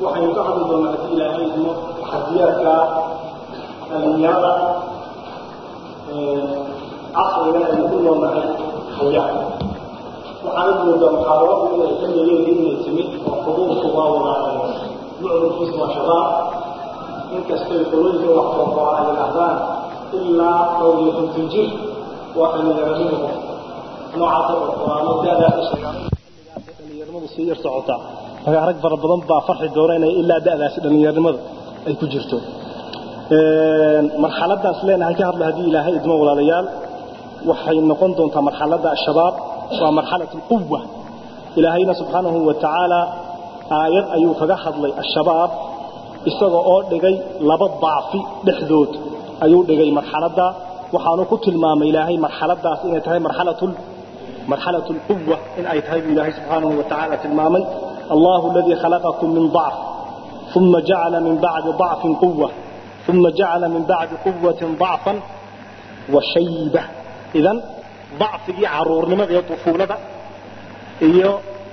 waxaynu ka hadli doonaa haddii ilaahay idmo taxadiyaadka dhalinyarada casriga aynu ku noolnahay haya waxaana moodaa muxaadaradu inay ka meeleen inay timid oo xuduudku waa wada mucdurkiisa waa shabaab inkastay qolooyinka wax qorqora ay yidhaahdaan ilaa dhowr iyo konton jir waa dhalinyaranimo noocaasa qorqoraano daadaa ka sheegaan dhalinyaranimadu sii yar socotaa markaa rag fara badan baa farxi doona inay ilaa da'daasi dhalinyaranimada ay ku jirto marxaladaas leenahay ka hadla haddii ilaahay idmo walaalayaal waxay noqon doontaa marxaladda shabaab waa marxalat alquwa ilaahayna subxaanahu wa tacaala aayad ayuu kaga hadlay ashabaab isaga oo dhigay laba dacfi dhexdood ayuu dhigay marxaladda waxaanu ku tilmaamay ilaahay marxaladaas inay tahay marxalatu marxalatu alquwa in ay tahay buu ilaahay subxaanahu wa tacaala tilmaamay allahu aladii khalaqakum min dacf ثم جعل من بعد ضعف قوة ثم جعل من بعد قوة ضعفا وشيبة إذن ضعفي عرور لماذا طفولة إيو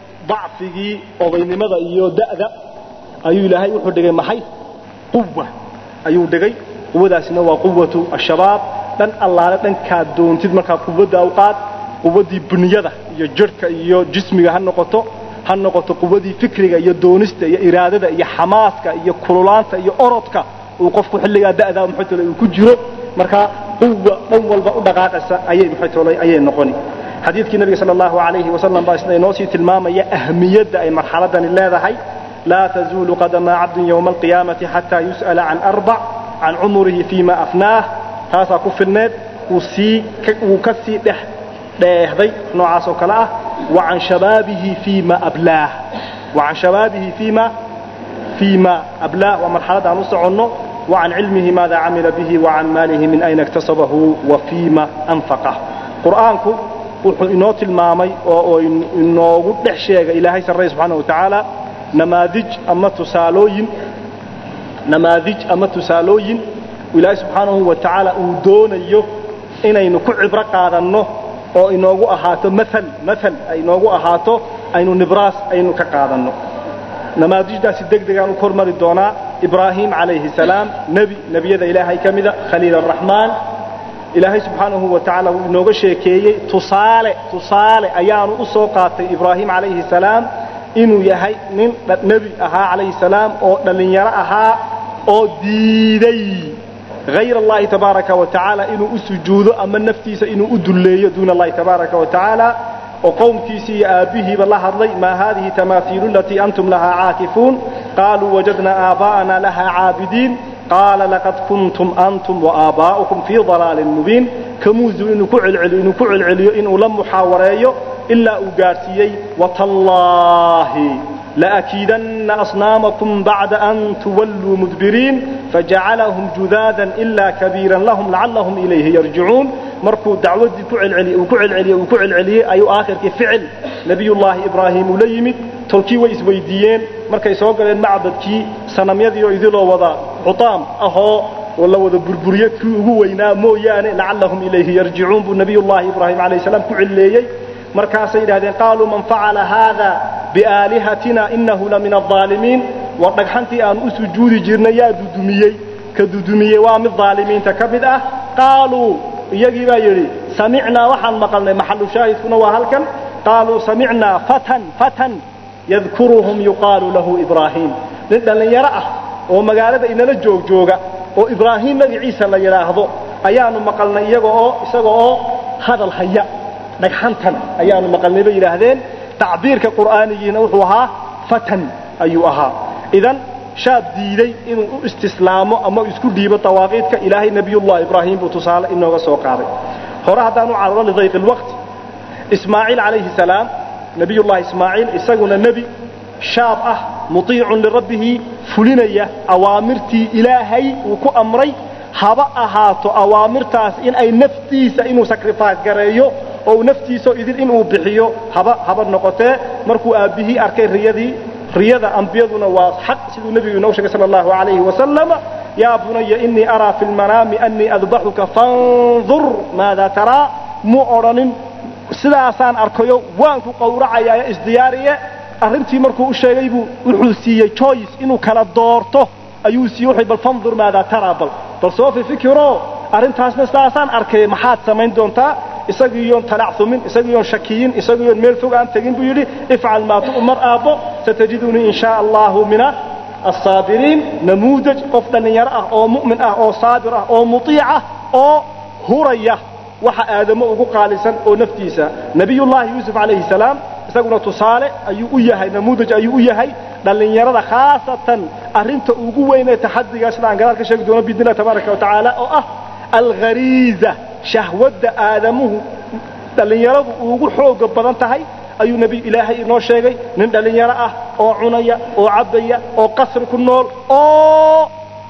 ضعفي أضي لماذا إيو دأذا أيو لهي وحدقي محي قوة أيو دقي قوة سنوى قوة الشباب لن الله لن كادون تدمك قوة أوقات قوة بنيادة إيو جرك إيو جسمي هنقطه ha noqoto quwadii fikriga iyo doonista iyo iraadada iyo xamaaska iyo kululaanta iyo orodka uu qofku xilligaa da'daa muxuu uu ku jiro marka quwa dhan walba u dhaqaaqaysa ayay muxuu ayay noqoni xadiidkii nabiga sallallahu alayhi wasallam baa isna inoo sii tilmaamaya ahmiyadda ay marxaladani leedahay لا تزول قدم عبد يوم القيامة حتى يسأل عن أربع عن عمره فيما أفناه هذا كفر النت وسي وكسي ده دهدي نوعاس وكلا وعن شبابه فيما أبلاه وعن شبابه فيما فيما أبلاه ومرحلة نص عنه وعن علمه ماذا عمل به وعن ماله من أين اكتسبه وفيما أنفقه قرآنكم wuxuu inoo tilmaamay oo inoogu dhex sheegay ilaahay sarray subxaana wa tacaala namaadij ama tusaalooyin namaadij ama tusaalooyin ilaahay subxaanahu wa tacaala uu doonayo inaynu ku cibro qaadanno oo inoogu ahaato maal maal ay inoogu ahaato aynu nibraas aynu ka qaadanno namaadijdaasi deg degaan u kormari doonaa ibraahim calayhi salaam nebi nebiyada ilaahay ka mida khaliil araxmaan ilaahay subxaanahu wa tacaala wuu inooga sheekeeyey tusaale tusaale ayaanu u soo qaatay ibraahim calayhi salaam inuu yahay nin nebi ahaa calayhi salaam oo dhallinyaro ahaa oo diiday hayr allahi tabaaraka wa tacaala inuu u sujuudo ama naftiisa inuu u dulleeyo duuna allahi tabaaraka wa tacaala oo qowmkiisii iyo aabbihiiba la hadlay maa haadihi tamaaiilu alatii antum lahaa caakifuun qaaluu wajadna aabaa'ana lahaa caabidiin qaala laqad kuntum antum waaabbaa'ukum fii dalaalin mubiin kamuusu inuu ku celceliyo inuu ku celceliyo inuu la muxaawareeyo ilaa uu gaadhsiiyey watallaahi laakiidanna asnaamakum bacda an tuwalluu mudbiriin fajacalahum judaadan ilaa kabiiran lahum lacallahum ilayhi yarjicuun markuu dacwadii ku celceliyey uu ku celceliyey uu ku celceliyey ayuu aakhirkii ficil nebiyullaahi ibraahim uu la yimid tolkii way isweydiiyeen markay soo galeen macbadkii sanamyadii oo idiloo wada cutaam ahoo oo la wada burburiye kii ugu weynaa mooyaane lacallahum ilayhi yarjicuun buu nebiyullaahi ibraahim calayh salaam ku cilleeyey markaasay yidhahdeen qaaluu man facala haada biaalihatina inahu la min alظaalimiin war dhagxantii aanu u sujuudi jirnay yaa dudumiyey ka dudumiyey waa mid aalimiinta ka mid ah qaaluu iyagii baa yidhi samicnaa waxaan maqalnay maxalu shaahidkuna waa halkan qaaluu samicnaa fatan fatan yadkuruhum yuqaalu lahu ibraahim nin dhallinyaro ah oo magaalada inala joogjooga oo ibraahim magaciisa la yidhaahdo ayaanu maqalnay iyaga oo isaga oo hadal haya dhagxantan ayaanu maqalnay bay yidhaahdeen tacbiirka qur'aanigiina wuxuu ahaa fatan ayuu ahaa idan shaab diiday inuu u istislaamo ama isku dhiibo dawaaqiidka ilaahay nebiyullahi ibraahim buu tusaale inooga soo qaaday hore haddaan u cararo lidayqi lwaqti ismaaciil calayhi salaam nebiyullahi ismaaciil isaguna nebi shaab ah mutiicun lirabbihi fulinaya awaamirtii ilaahay uu ku amray haba ahaato awaamirtaas in ay naftiisa inuu sacrifice gareeyo oo uu naftiisa idin inuu bixiyo haba haba noqotee markuu aabbihii arkay riyadii riyada ambiyaduna waa xaq siduu nebigu inoo sheegay sala allahu calayhi wasalam yaa bunaya inii araa fi lmanaami annii adbaxuka fandur maada taraa mu odhanin sidaasaan arkayo waan ku qawracayaa isdiyaariye arrintii markuu u sheegay buu wuxuu siiyey choice inuu kala doorto ayuu siiyey wuxuu bal fandur maadaa taraa bal bal soo fifikiro arrintaasna sidaasaan arkay maxaad samayn doontaa isagiiyoon talacsumin isagiiyoon shakiyin isagiiyoon meel fog aan tegin buu yidhi ifcal maa tu'mar aabbo satajidunii in shaa allahu mina الصابرين نموذج قف دلنيار اه او مؤمن اه او صابر اه او مطيع اه او هرية waxa aadamo ugu qaalisan oo naftiisa nabiyullaahi yuusuf calayhi salaam isaguna tusaale ayuu u yahay namuudaj ayuu u yahay dhallinyarada khaasatan arrinta ugu weyn ee taxadiga sida aan gadaal ka sheegi doono biidnillahi tabaaraka wa tacaala oo ah alghariiza shahwadda aadamuhu dhallinyaradu ugu xooga badan tahay ayuu nebi ilaahay inoo sheegay nin dhallinyaro ah oo cunaya oo cabbaya oo qasri ku nool oo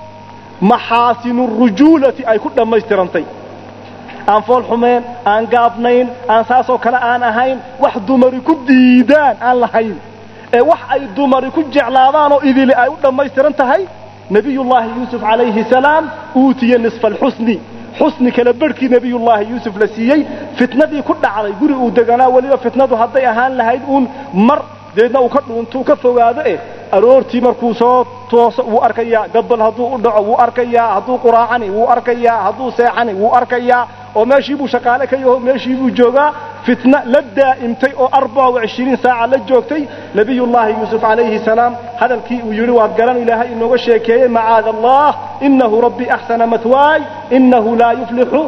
maxaasinu rujuulati ay ku dhammaystirantay aan fool xumeen aan gaabnayn aan saasoo kale aan ahayn wax dumari ku diidaan aan lahayn ee wax ay dumari ku jeclaadaan oo idili ay u dhammaystiran tahay nebiyullaahi yuusuf calayhi salaam uutiye nisfa alxusni xusni kala barhkii nebiyullaahi yuusuf la siiyey fitnadii ku dhacday guri uu deganaa weliba fitnadu hadday ahaan lahayd uun mar deedna uu ka dhuuntuu ka fogaado eh aroortii markuu soo tooso wuu arkayaa gabbal hadduu u dhaco wuu arkayaa hadduu quraacani wuu arkayaa hadduu seexani wuu arkayaa oo meeshii buu shaqaale ka yaho meeshii buu joogaa fitna la daa'imtay oo arbaca wacishiriin saaca la joogtay nebiyullaahi yuusuf calayhi salaam hadalkii uu yidhi waad garan ilaahay inooga sheekeeyey macaada allah innahu rabbii axsana matwaay innahu laa yuflixu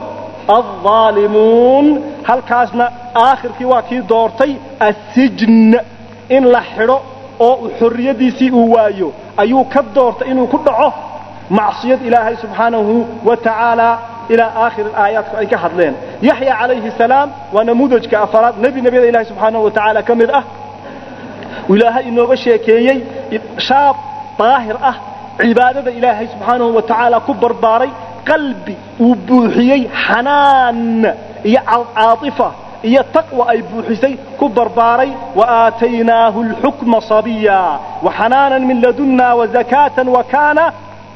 alظaalimuun halkaasna aakhirkii waa kii doortay assijn in la xidho oo xorriyaddiisii uu waayo ayuu ka doortay inuu ku dhaco macsiyad ilaahay subxaanahu wa tacaala ilaa aakhir aayaadku ay ka hadleen yaxya calayhi salaam waa namuudajka afaraad nebi nebiyada ilahay subxaanahu wa tacaala ka mid ah ilaahay inooga sheekeeyey shaab daahir ah cibaadada ilaahay subxaanahu wa tacaala ku barbaaray qalbi uu buuxiyey xanaan iyo caaifa iyo taqwa ay buuxisay ku barbaaray waaataynaahu alxukma sabiya waxanaanan min ladunna wazakaatan wakaana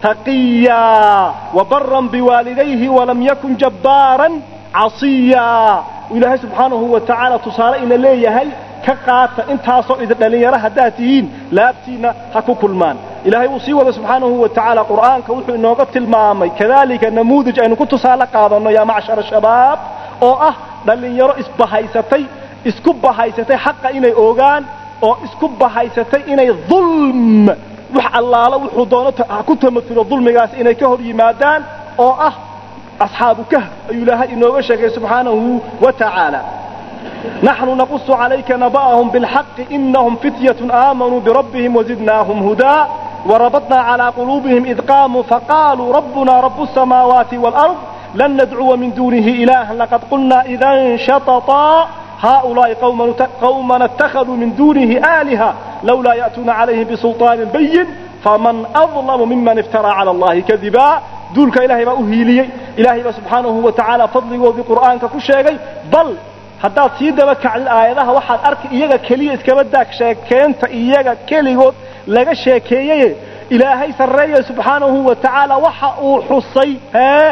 taqiya wabaran biwaalidayhi walam yakun jabbaaran casiya ilaahay subxaanahu wa tacaala tusaale ina leeyahay ka qaata intaasoo idin dhallinyaro haddaad tihiin laabtiinna ha ku kulmaan ilaahay uu sii wada subxaanahu wa tacaala qur'aanka wuxuu inooga tilmaamay kadalika namuudaj aynu ku tusaale qaadanno yaa macshara shabaab oo ah dhallinyaro isbahaysatay isku bahaysatay xaqa inay ogaan oo isku bahaysatay inay dulm wax allaalo wuxuu doono ku tamatulo dulmigaas inay ka hor yimaadaan oo ah asxaabu kahf ayuu ilaahay inooga sheegay subxaanahu wa tacaala naxnu naqusu calayka naba'ahum bilxaqi inahum fityatun aamanuu birabbihim wazidnaahum hudaa وربطنا على قلوبهم إذ قاموا فقالوا ربنا رب السماوات والأرض لن ندعو من دونه إلها لقد قلنا إذا شططا هؤلاء قومنا اتخذوا من دونه آلهة لولا يأتون عليهم بسلطان بين فمن أظلم ممن افترى على الله كذبا دولك إلهي ما أهيلي إلهي ما سبحانه وتعالى فضله وبقرآنك كشيغي بل haddaad sii daba kacdid aayadaha waxaad arki iyaga keliya iskaba daag sheekeenta iyaga keligood laga sheekeeyey ilaahay sarreeya subxaanahu wa tacaala waxa uu xusay hee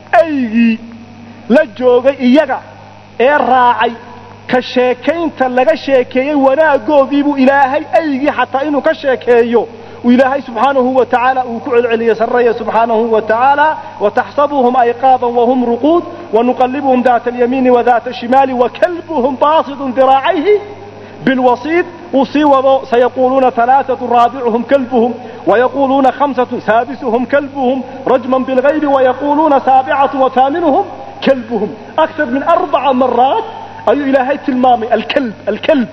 aygii la joogay iyaga ee raacay ka sheekaynta laga sheekeeyey wanaaggoodiibuu ilaahay aygii xataa inuu ka sheekeeyo ilaahay subxaanahu wa tacaala uu ku celceliyey sarreeya subxaanahu wa tacaala wataxsabuhum ayqaaban wahum ruquud wanuqallibuhum daata alyamiini wadaata ashimaali wakalbuhum baasidun diraacayhi بالوسيط أصيبوا سيقولون ثلاثة رابعهم كلبهم ويقولون خمسة سادسهم كلبهم رجما بالغيب ويقولون سابعة وثامنهم كلبهم أكثر من أربع مرات أي إلهي تلمامي الكلب الكلب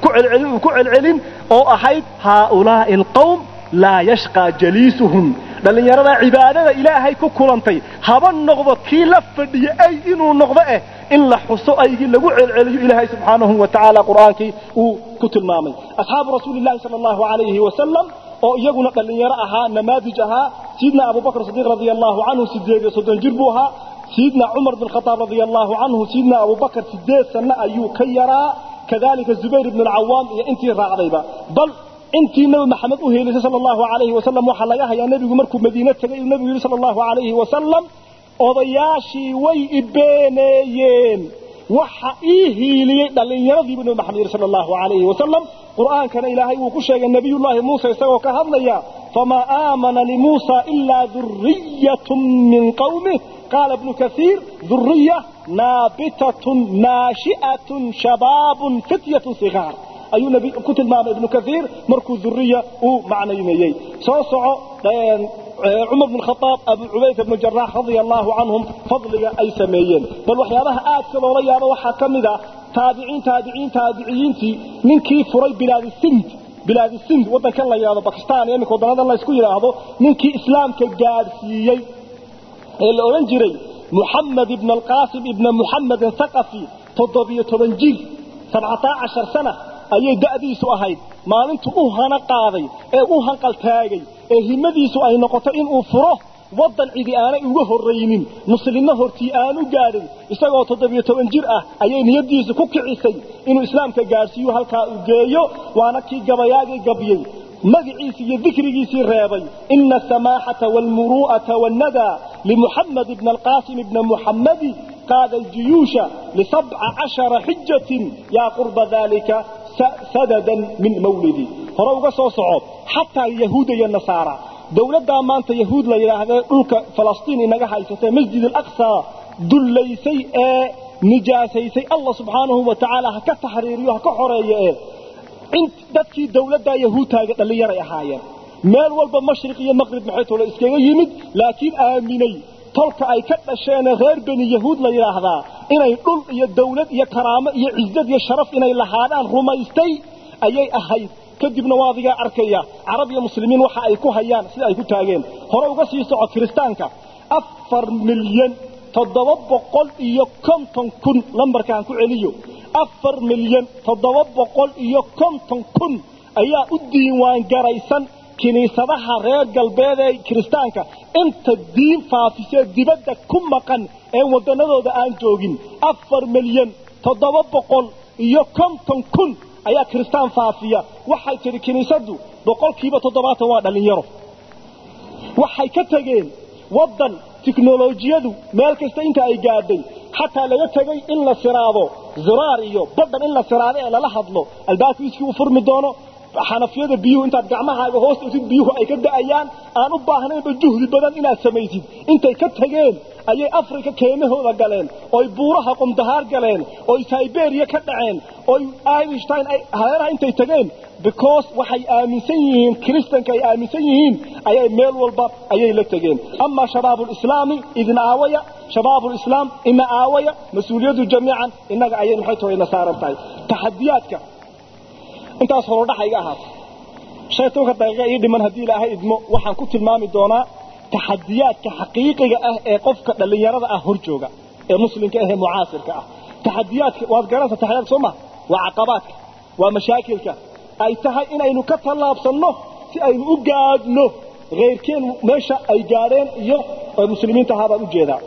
وكع العلم أو أحيد هؤلاء القوم لا يشقى جليسهم dhalinyarada cibaadada ilaahay ku kulantay haba noqdo kii la fadhiya ay inuu noqdo eh in la xuso aygii lagu celceliyo ilaahay subxaanahu wa tacaala qur'aankii uu ku tilmaamay asxaabu rasuulillahi sala allahu calayhi wasalam oo iyaguna dhallinyaro ahaa namaadij ahaa sayidna abubakr sadiiq radia allahu canhu sideed iyo soddon jir buu ahaa sayidna cumar bin khataab radia allahu canhu sayidna abubakr sideed sanno ayuu ka yaraa kadalika zubayr ibn alcawaam iyo intii raacdayba bal intii nabi maxamed u heelisay sala allahu calayhi wasalam waxaa laga hayaa nebigu markuu madiine tegay uu nebigu yidhi sala allahu calayhi wasalam odayaashii way ibeeneeyeen waxa ii hiiliyey dhallinyaradii buu nabi maxamed yidhi sala allahu calayhi wasalam qur'aankana ilaahay wuu ku sheegay nabiyullaahi muuse isagoo ka hadlaya famaa aamana limuusa ilaa duriyatun min qawmih qaala ibnu kaiir duriya naabitatun naashi'atun shabaabun fityatun sigaar ayuu nabi ku tilmaamay ibnu kaiir markuu duriya uu macnayneeyey soo soco cumar bn khaaab abu cubayda bnu jaraax radia allaahu canhum fadliga ay sameeyeen bal waxyaabaha aadka loola yaabo waxaa ka mid a taabiciin taabiciin taabiciyiintii ninkii furay bilaadisind bilaadisind waddankan la yidhahdo bakistan iyo iminka waddanadan la isku yidhaahdo ninkii islaamka gaadhsiiyey ee la odhan jiray muxamed ibn alqaasim ibna muxamedin thaqafi toddobiyo toban jir sabcataa cashar sana ayay da'diisu ahayd maalintu u hana qaaday ee u hanqaltaagay ee himmadiisu ay noqotay inuu furo waddan cidi aanay uga horraynin muslimna hortii aanu gaadhin isagoo toddobiyo toban jir ah ayay niyaddiisu ku kicisay inuu islaamka gaadhsiiyo halkaa uu geeyo waana kii gabayaagii gabyey magaciisii iyo dikrigiisii reebay ina asamaaxata waalmuru'ata waannadaa limuxamed ibna alqaasim ibna muxammadi qaada aljuyuusha lisabca cashara xijatin yaa qurba daalika sadadan min mawlidi hore uga soo soco xataa yahuuda iyo nasaara dowladdaa maanta yahuud la yidhaahdee dhulka falastiin inaga haysatee masjid alaqsa dullaysay ee nijaasaysay allah subxaanahu wa tacaala ha ka taxriiriyo ha ka xoreeyo ee dadkii dowladdaa yahuudtaaga dhallinyaray ahaayeen meel walba mashriq iyo maqrib maxay tolo iskaga yimid laakiin aaminay tolka ay ka dhasheenee reer beni yahuud la yidhaahdaa inay dhul iyo dawlad iyo karaamo iyo cizad iyo sharaf inay lahaadaan rumaystay ayay ahayd kadibna waa adigaa arkaya carab iyo muslimiin waxa ay ku hayaan sida ay ku taageen hore uga sii soco kiristaanka afar milyan toddoba boqol iyo konton kun lambarkaan ku celiyo afar milyan toddoba boqol iyo konton kun ayaa u diiwaan garaysan kiniisadaha reer galbeed ee kiristaanka inta diin faafisee dibadda ku maqan ee wadannadooda aan joogin afar milyan toddoba boqol iyo konton kun ayaa kiristaan faafiya waxay tidhi kiniisaddu boqolkiiba toddobaatan waa dhallinyaro waxay ka tegeen waddan tiknolojiyadu meel kasta inta ay gaadhay xataa laga tegay in la siraado ziraar iyo badhan in la siraado ee lala hadlo albaabkiiskii uu furmi doono xanafiyada biyuhu intaad gacmahaaga hoos dhigtid biyuhu ay ka da'ayaan aan u baahnaynba juhdi badan inaad samaysid intay ka tageen ayay afrika keenahooda galeen oy buuraha qumdahaar galeen oy siberiya ka dhaceen oy einstein hareeraha intay tageen because waxay aaminsan yihiin kiristanka ay aaminsan yihiin ayay meel walba ayay la tegeen amaa shabaabulislaami idin aawaya shabaabulislaam ina aawaya mas-uuliyaddu jamiican innaga ayay maxay tahay ina saaran tahay taxadiyaadka intaas horodhaxa iga ahaata shan tobanka daqiiqa ii dhiman haddii ilaahay idmo waxaan ku tilmaami doonaa taxadiyaadka xaqiiqiga ah ee qofka dhallinyarada ah hor jooga ee muslimka ah ee mucaasirka ah taxadiyaadka waad garanaysaa taxadiyaadka soo maha waa caqabaadka waa mashaakilka ay tahay inaynu ka tallaabsanno si aynu u gaadhno khayrkeen meesha ay gaadheen iyo muslimiinta ahaa baan u jeedaa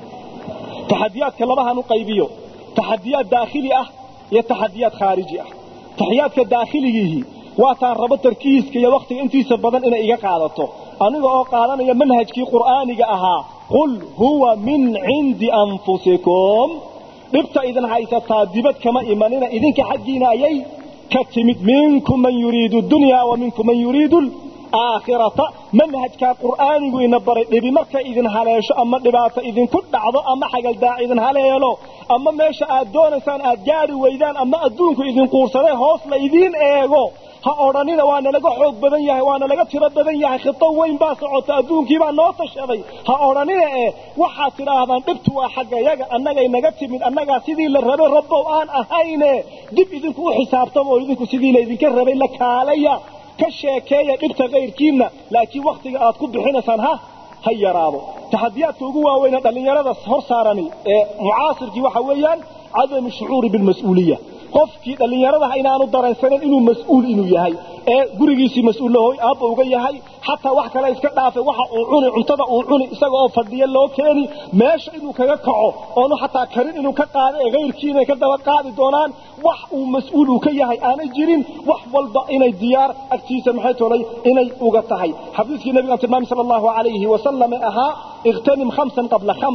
taxadiyaadka labahan u qaybiyo taxadiyaad daakhili ah iyo taxadiyaad khaariji ah taxiyaadka daakhiligiihi waataan rabo tarkiiska iyo wakhtiga intiisa badan inay iga qaadato aniga oo qaadanaya manhajkii qur'aaniga ahaa qul huwa min cindi anfusikum dhibta idin haysataa dibad kama imanina idinka xaggiina ayay ka timid minkum man yuriidu dunya wa minkum man yuriidu aakhirata manhajkaa qur'aanigu ina baray dhibi markay idin haleesho ama dhibaato idinku dhacdo ama xagaldaac idin haleelo ama meesha aad doonaysaan aad gaari weydaan ama adduunku idin quursaday hoos la idiin eego ha odhanina waa nalaga xoog badan yahay waa nalaga tiro badan yahay khito weyn baa socota adduunkiibaa noo tashaday ha odhanina eh waxaad tidhaahdaan dhibtu waa xaggayaga annagay naga timid annagaa sidii la rabay rabbow aan ahayne dib idinku u xisaabtama oo idinku sidii laydinka rabay la kaalaya ka sheekeeya dhibta kayrkiinna laakiin wakhtiga aad ku bixinaysaan ha ha yaraado taxadiyaadka ugu waaweyne dhallinyarada hor saarani ee mucaasirkii waxa weeyaan cadamu shucuuri bilmas-uuliya qofkii dhallinyaradaha inaanu dareensanin inuu mas-uul inuu yahay ee gurigiisii mas-uullahoy aabba uga yahay xataa wax kale iska dhaafay waxa uu cuni cuntada uu cuni isaga oo fadhiya loo keeni meesha inuu kaga kaco oonu xataa karin inuu ka qaado ee kayrkii inay ka daba qaadi doonaan wax uu mas-uul uu ka yahay aanay jirin wax walba inay diyaar agtiisa maxay tolay inay uga tahay xadiiskii nabigaan tilmaamay sala allahu calayhi wasalam ee ahaa ikhtanim khamsan qabla khams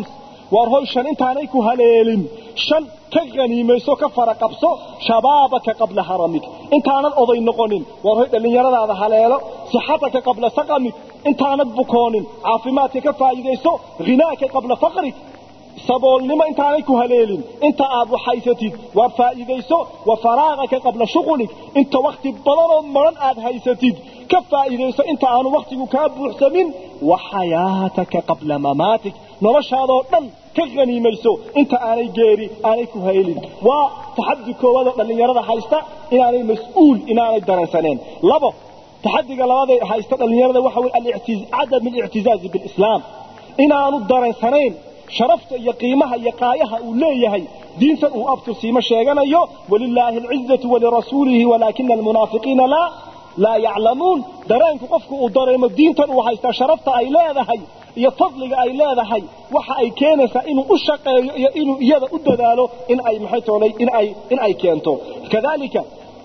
waar hoy shan intaanay ku haleelin shan ka ganiimayso ka fara qabso shabaabaka qabla haramik intaanan oday noqonin waar hoy dhallinyaradaada haleelo sixataka qabla saqamik intaanad bukoonin caafimaadka ka faa'iidayso hinaaka qabla faqrik saboolnimo intaanay ku haleelin inta aad waxhaysatid waa faa'iidayso wa faraaqaka qabla shuqulik inta wakhti badanoo maran aad haysatid ka faa'iidayso inta aanu wakhtigu kaa buuxsamin wa xayaataka qabla mamaatik noloshaadoo dhan ka haniimayso inta aanay geeri aanay ku haylin waa taxadi koowaadoo dhallinyarada haysta inaanay mas-uul inaanay dareensaneen labo taxadiga labaadee haysta dhallinyarada waxa weye cadam alictizaazi bilislaam inaanu dareensanayn sharafta iyo qiimaha iyo qaayaha uu leeyahay diintan uu abtirsiimo sheeganayo walilaahi alcizatu walirasuulihi walaakina almunaafiqiina laa laa yaclamuun dareenku qofku uu dareemo diintan uu haystaa sharafta ay leedahay iyo fadliga ay leedahay waxa ay keenaysaa inuu u shaqeeyo iyo inuu iyada u dadaalo in ay maxay toolay in ay in ay keento kadalika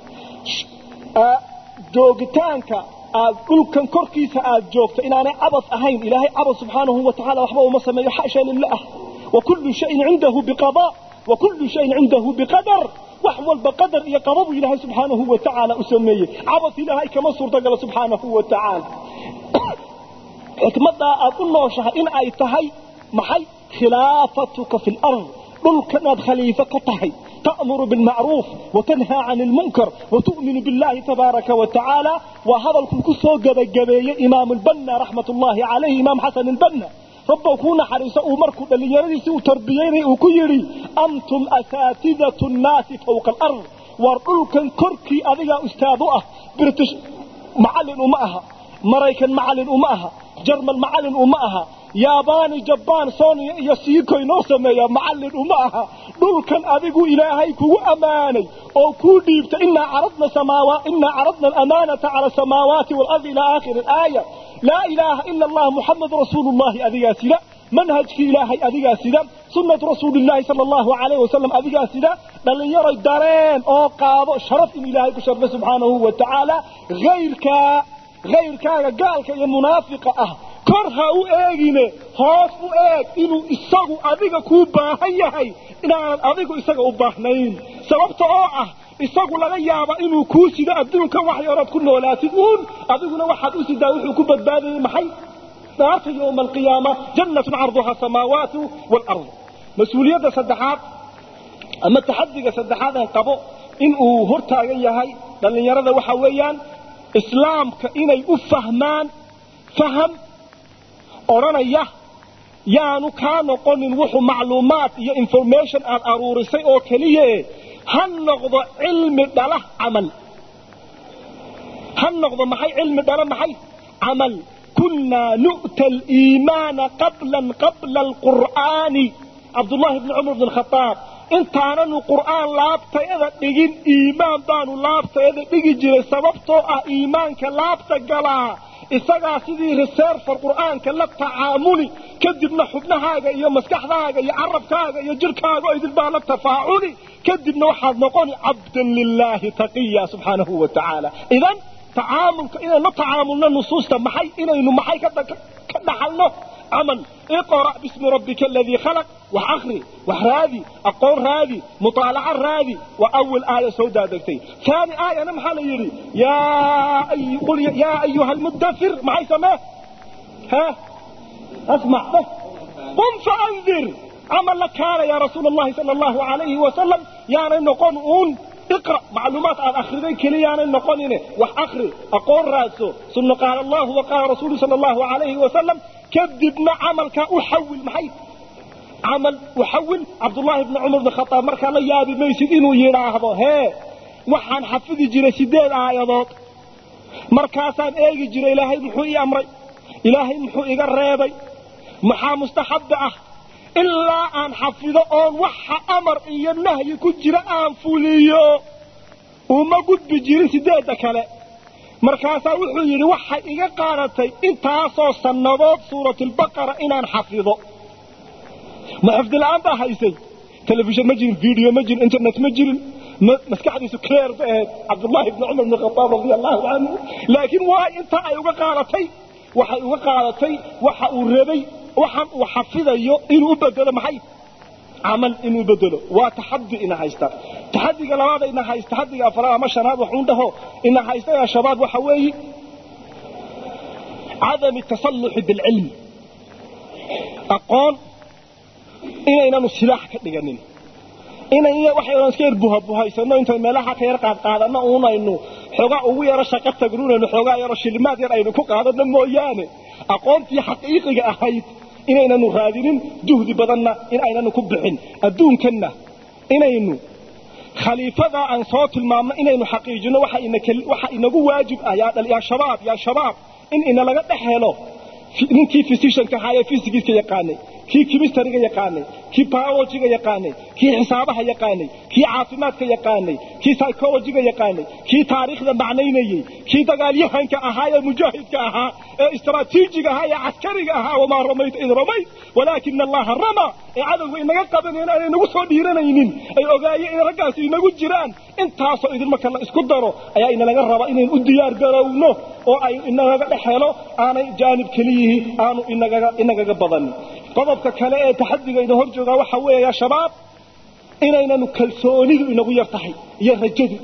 joogitaanka aad dhulkan korkiisa aad joogto inaanay cabas ahayn ilaahay cabas subxaanahu wa tacala waxba uma sameeyo xasha lilah wa kullu shayin cindahu biqada wa kullu shayin cindahu biqadar wax walba qadar iyo qadabu ilaahay subxaanahu wa tacaala u sameeyey cabas ilaahay kama suurtagalo subxaanahu wa tacaala xikmadaa aad u nooshahay in ay tahay maxay khilaafatuka fi lard dhulkanaad khaliifo ka tahay تأمر بالمعروف وتنهى عن المنكر وتؤمن بالله تبارك وتعالى وهذا الكسو جبجبيه إمام البنا رحمة الله عليه إمام حسن البنا ربه كون حريصة أمركم اللي يريسي وتربييني وكيري أنتم أساتذة الناس فوق الأرض وارقلكا كركي أذيا أستاذه بريتش معلن أمأها مريكا معلن أمأها جرمن معلن أمأها yaabaani jabaan sooniya iyo siikoy noo sameeya macallin uma aha dhulkan adigu ilaahay kugu ammaanay oo kuu dhiibta inaa caradna samaawa inaa caradna alamaanata cala asamaawaati waalardi ilaa aakhiri alaaya laa ilaaha ila allah muxamadu rasuulullahi adigaa sida manhajkii ilaahay adigaa sida sunnatu rasuulillaahi sala allahu calayh wasalam adigaa sida dhallinyaroy dareen oo qaado sharaf in ilaahay ku sharfay subxaanahu wa tacaala hayrkaa hayrkaaga gaalka iyo munaafiqa ah kor ha u eegine hoos u eeg inuu isagu adiga kuu baahan yahay inaanad adigu isaga u baahnayn sababta oo ah isagu laga yaaba inuu kuu sido adduunka wax yarood ku noolaatid uun adiguna waxaad u sidaa wuxuu ku badbaadayay maxay naarta yowma alqiyaama jannatun carduha asamaawaatu waalard mas-uuliyadda saddexaad ama taxadiga saddexaad aan qabo inuu hortaagan yahay dhallinyarada waxa weeyaan islaamka inay u fahmaan faham odhanaya yaanu kaa noqonin wuxuu macluumaad iyo information aad aruurisay oo keliye ha noqdo cilmi dhala camal ha noqdo maxay cilmi dhala maxay camal kunnaa nu'ta aliimaana qablan qabla alqur'aani cabdullahi bni cumar bni alkhadaab intaananu qur'aan laabtayada dhigin iimaan baanu laabtayada dhigi jiray sababtoo ah iimaanka laabta galaa isagaa sidii reserfer qur'aanka la tacaamuli kadibna xubnahaaga iyo maskaxdaaga iyo carabkaaga iyo jirkaaga oo idinbaa la tafaaculi kadibna waxaad noqoni cabdan lilaahi taqiya subxaanahu wa tacaala idan tacaamulka inaynu la tacaamulno nusuusta maxay inaynu maxay ka dhaxalno camal اقرأ باسم ربك الذي خلق وأخري وحرادي أقول رادي مطالعة رادي وأول آية سوداء دكتي ثاني آية نمحى يري يا أي قل يا أيها المدثر معي سماه ها أسمع بس قم فأنذر عمل لك هذا يا رسول الله صلى الله عليه وسلم يعني نقول أون اقرأ معلومات عن أخرين كليانا نقول وأخري أقول راسه ثم قال الله وقال رسوله صلى الله عليه وسلم كذبنا عملك أحول محي عمل أحول عبد الله بن عمر بن الخطاب مركا لا يابي ميسد إنه يراهضه هي وحان حفظ جري سيدين آيادات مركاسان ايجي جري إلهي محوئي أمري إلهي محوئي قريبي محا مستحب أه ilaa aan xafido oon waxa amar iyo nahyi ku jira aan fuliyo uma gudbi jirin sideedda kale markaasaa wuxuu yidhi waxay iga qaadatay intaasoo sannadood suuratulbaqara inaan xafido ma xifdila'aan baa haysay telefishan ma jirin video ma jirin internet ma jirin maskaxdiisu clear ba ahayd cabdullaahi bni cumar bni khataab radia allahu canhu laakiin waa intaa ay uga qaadatay waxay uga qaadatay waxa uu rabay waxaan uu xafidayo inuu u bedelo maxay camal inuu bedelo waa taxadi ina haysta taxadiga labaada ina haysta taxadiga afraad ama shanaad waxuun dhaho ina haysta yaa shabaab waxa weeye cadami tasalluxi bilcilmi aqoon inaynanu silaax ka dhiganin inan waxaynu iska yar buhabuhaysano intay meelaha ka yar qaadqaadanno uunaynu xoogaa ugu yaro shaqo tagnuunaynu xoogaa yaro shilimaad yar aynu ku qaadano mooyaane aqoontii xaqiiqiga ahayd inaynanu raadinin juhdi badanna in aynanu ku bixin adduunkanna inaynu khaliifadaa aan soo tilmaamno inaynu xaqiijino waxa inagu waajib ah yaa shabaab yaa shabaab in inalaga dhex helo ninkii physicianka ahaa ee physicska yaqaanay kii chemistryga yaqaanay kii biologyga yaqaanay kii xisaabaha yaqaanay kii caafimaadka yaqaanay kii psychologyga yaqaanay kii taariikhda macnaynayey kii dagaalyahanka ahaa ee mujaahidka ahaa ee istaraatiijiga ahaa ee caskariga ahaa wamaa ramayta id ramayt walaakina allaha rama ee cadowga inaga qabaneen aanay nagu soo dhiiranaynin ay ogaayeen in raggaasi inagu jiraan intaasoo idin marka la isku daro ayaa inalaga raba inaynu u diyaar garowno oo ay inagaga dhex helo aanay jaanib keliyihii aanu inagaga badanin qodobka kale ee taxadiga ina hor joogaa waxa weeya shabaab inaynanu kalsoonidu inagu yar tahay iyo rajadu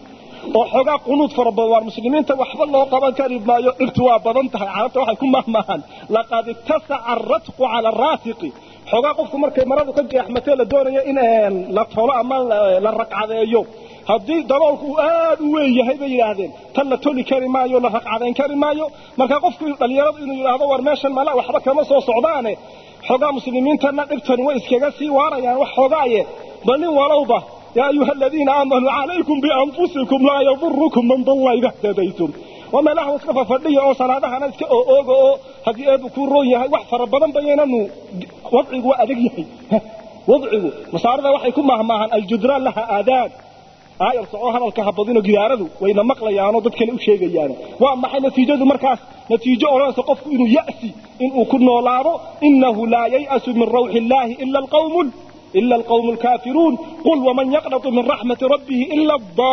oo xoogaa qunuud fara badan waar muslimiinta waxba loo qaban kari maayo dhibtu waa badan tahay carabta waxay ku mahmahaan laqad ittasaca aratqu cala araasiqi xoogaa qofku markay maradu ka jeexmatee la doonayo in la tolo ama la raqcadeeyo haddii daboolku uu aad u weyn yahay bay yidhaahdeen tan la toli kari maayo la raqcadayn kari maayo marka qofku dhallinyaradu inuu yidhaahdo war meeshan mala waxba kama soo socdaane xoogaa muslimiintana dhibtani way iskaga sii waarayaan wax xoogaaye bal nin walowba yaa ayuha aladiina aamanuu calaykum bianfusikum laa yadurukum man dalla ida htadaytum waa meelaha iska fafadhiya oo salaadahana iska ooga oo haddii eebu kuu roon yahay wax fara badan bayaynanu wadcigu waa adag yahay wadcigu masaarada waxay ku mahmaahaan aljudraan laha aadaan aayar soco hadalka habadino gidaaradu wayna maqlayaanoo dad kale u sheegayaan waa maxay natiijadu markaas natiijo odhanaysa qofku inuu ya'si inuu ku noolaado innahu laa yay'asu min rawxi illaahi ila alqawmun إلا القوم الكافرون قل ومن يقنط من رحمة ربه إلا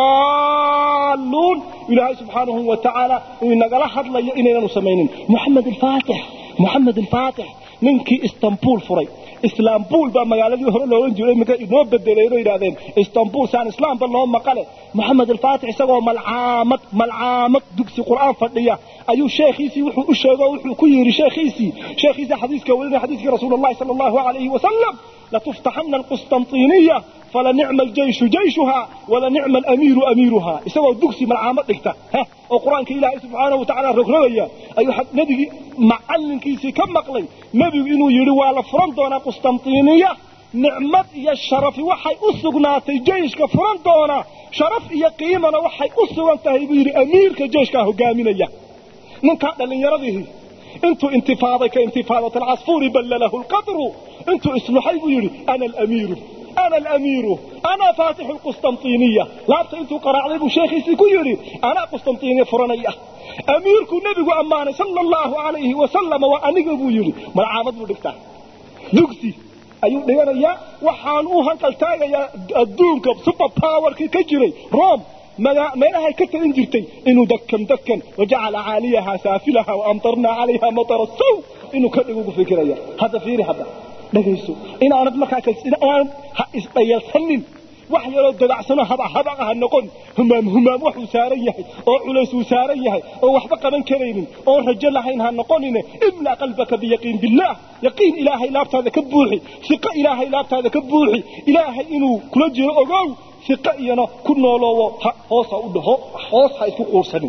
الضالون إلهي سبحانه وتعالى إن قال حد لي إننا نسمين محمد الفاتح محمد الفاتح ninkii istanbul furay islaambul baa magaaladii hore loolan jiray iminka inoo bedelayno yidhahdeen istanbul saan islaamba loo maqale moxamed alfaatix isagoo malcaamad malcaamad dugsi qur'aan fadhiya ayuu sheekhiisii wuxuu u sheego wuxuu ku yidhi sheekhiisii sheekhiisii xadiiska welinaya xadiiskii rasuul allahi sala allahu alayhi wasalam latuftaxana alqustantiniya فلنعم الجيش جيشها ولنعم الأمير أميرها إسوا دكسي من عامة دكتا ها وقرآن كإله سبحانه وتعالى رغرية أي حد نبي معلن كيسي كم مقلي نبي إنه يروى لفرندونا قسطنطينية نعمت يا الشرف وحي أسقناتي جيش كفرندونا شرف يا قيمة وحي أسقناتي بير أمير كجيش كهو قامنية من كان لن يرضيه انتو انتفاضة كانتفاضة العصفور بل له القدر انتو اسمحي يري أنا الأمير أنا الأمير أنا فاتح القسطنطينية لا أنتو قرأ عليه شيخي سيكيري أنا قسطنطينية فرنية أميرك النبي أمانة صلى الله عليه وسلم وأنك أبو يري ما العامد بدكتا دكسي ayuu dhiganayaa waxaan u hankaltaagayaa adduunka super powerkii ka jiray rome meelahay ka talin jirtay inuu dakan dakan wajacala caaliyaha saafilaha waamtarnaa calayha matara saw inuu ka dhigo ugu fikiraya hadda fiiri hadda dhagayso inaanad markaa inaan ha isdhayalsanin wax yaroo dabacsano haba habaqa ha noqon humaam humaam waxuu saaran yahay oo culays uu saaran yahay oo waxba qaban karaynin oo rajo lahayn ha noqonine imla qalbaka biyaqiin billaah yaqiin ilaahay laabtaada ka buuxi siqo ilaahay laabtaada ka buuxi ilaahay inuu kula jiro ogow siqo iyana ku nooloowo hoos ha u dhaho hoos ha isku quursanin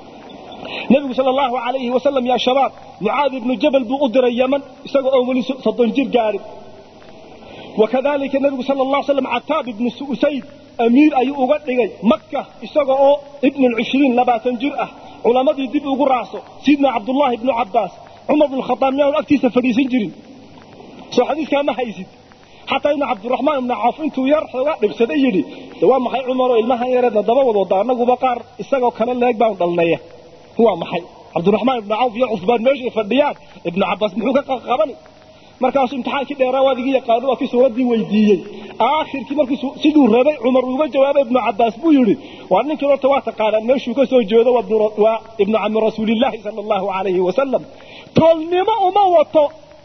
nabigu sal allahu alayhi wasalam yaa shabaab mucaadi ibnu jabal buu u diray yaman isaga oo weli soddon jir gaadhin wakadalika nabigu sal allah slam cataab ibnu usayd amiir ayuu uga dhigay maka isaga oo ibnu cishriin labaatan jir ah culammadii dib ugu raacso sidna cabdullahi ibnu cabaas cumar bnu khadaab miyaanu agtiisa fadhiisan jirin soo xadiiskaa ma haysid xataa ibnu cabdiraxmaan ibnu cawf intuu yar xoogaa dhibsaday yidhi waa maxay cumaroo ilmahan yareedna daba wadooda annaguba qaar isagoo kale leeg baanu dhalnaya waa maxay cabdiraxmaan ibnu cawf iyo cusbaan meeshay fadhiyaan ibnu cabaas muxuu ka qabani markaasuu imtixaankii dheeraa waad iga yaqaano waa kii suuraddii weydiiyey aakhirkii markii siduu rabay cumar uga jawaabay ibnu cabaas buu yidhi waa ninkii horta waa taqaanaan meeshuu ka soo jeedo waa ibnu cami rasuulillaahi sala allahu calayhi wasalam toolnimo uma wato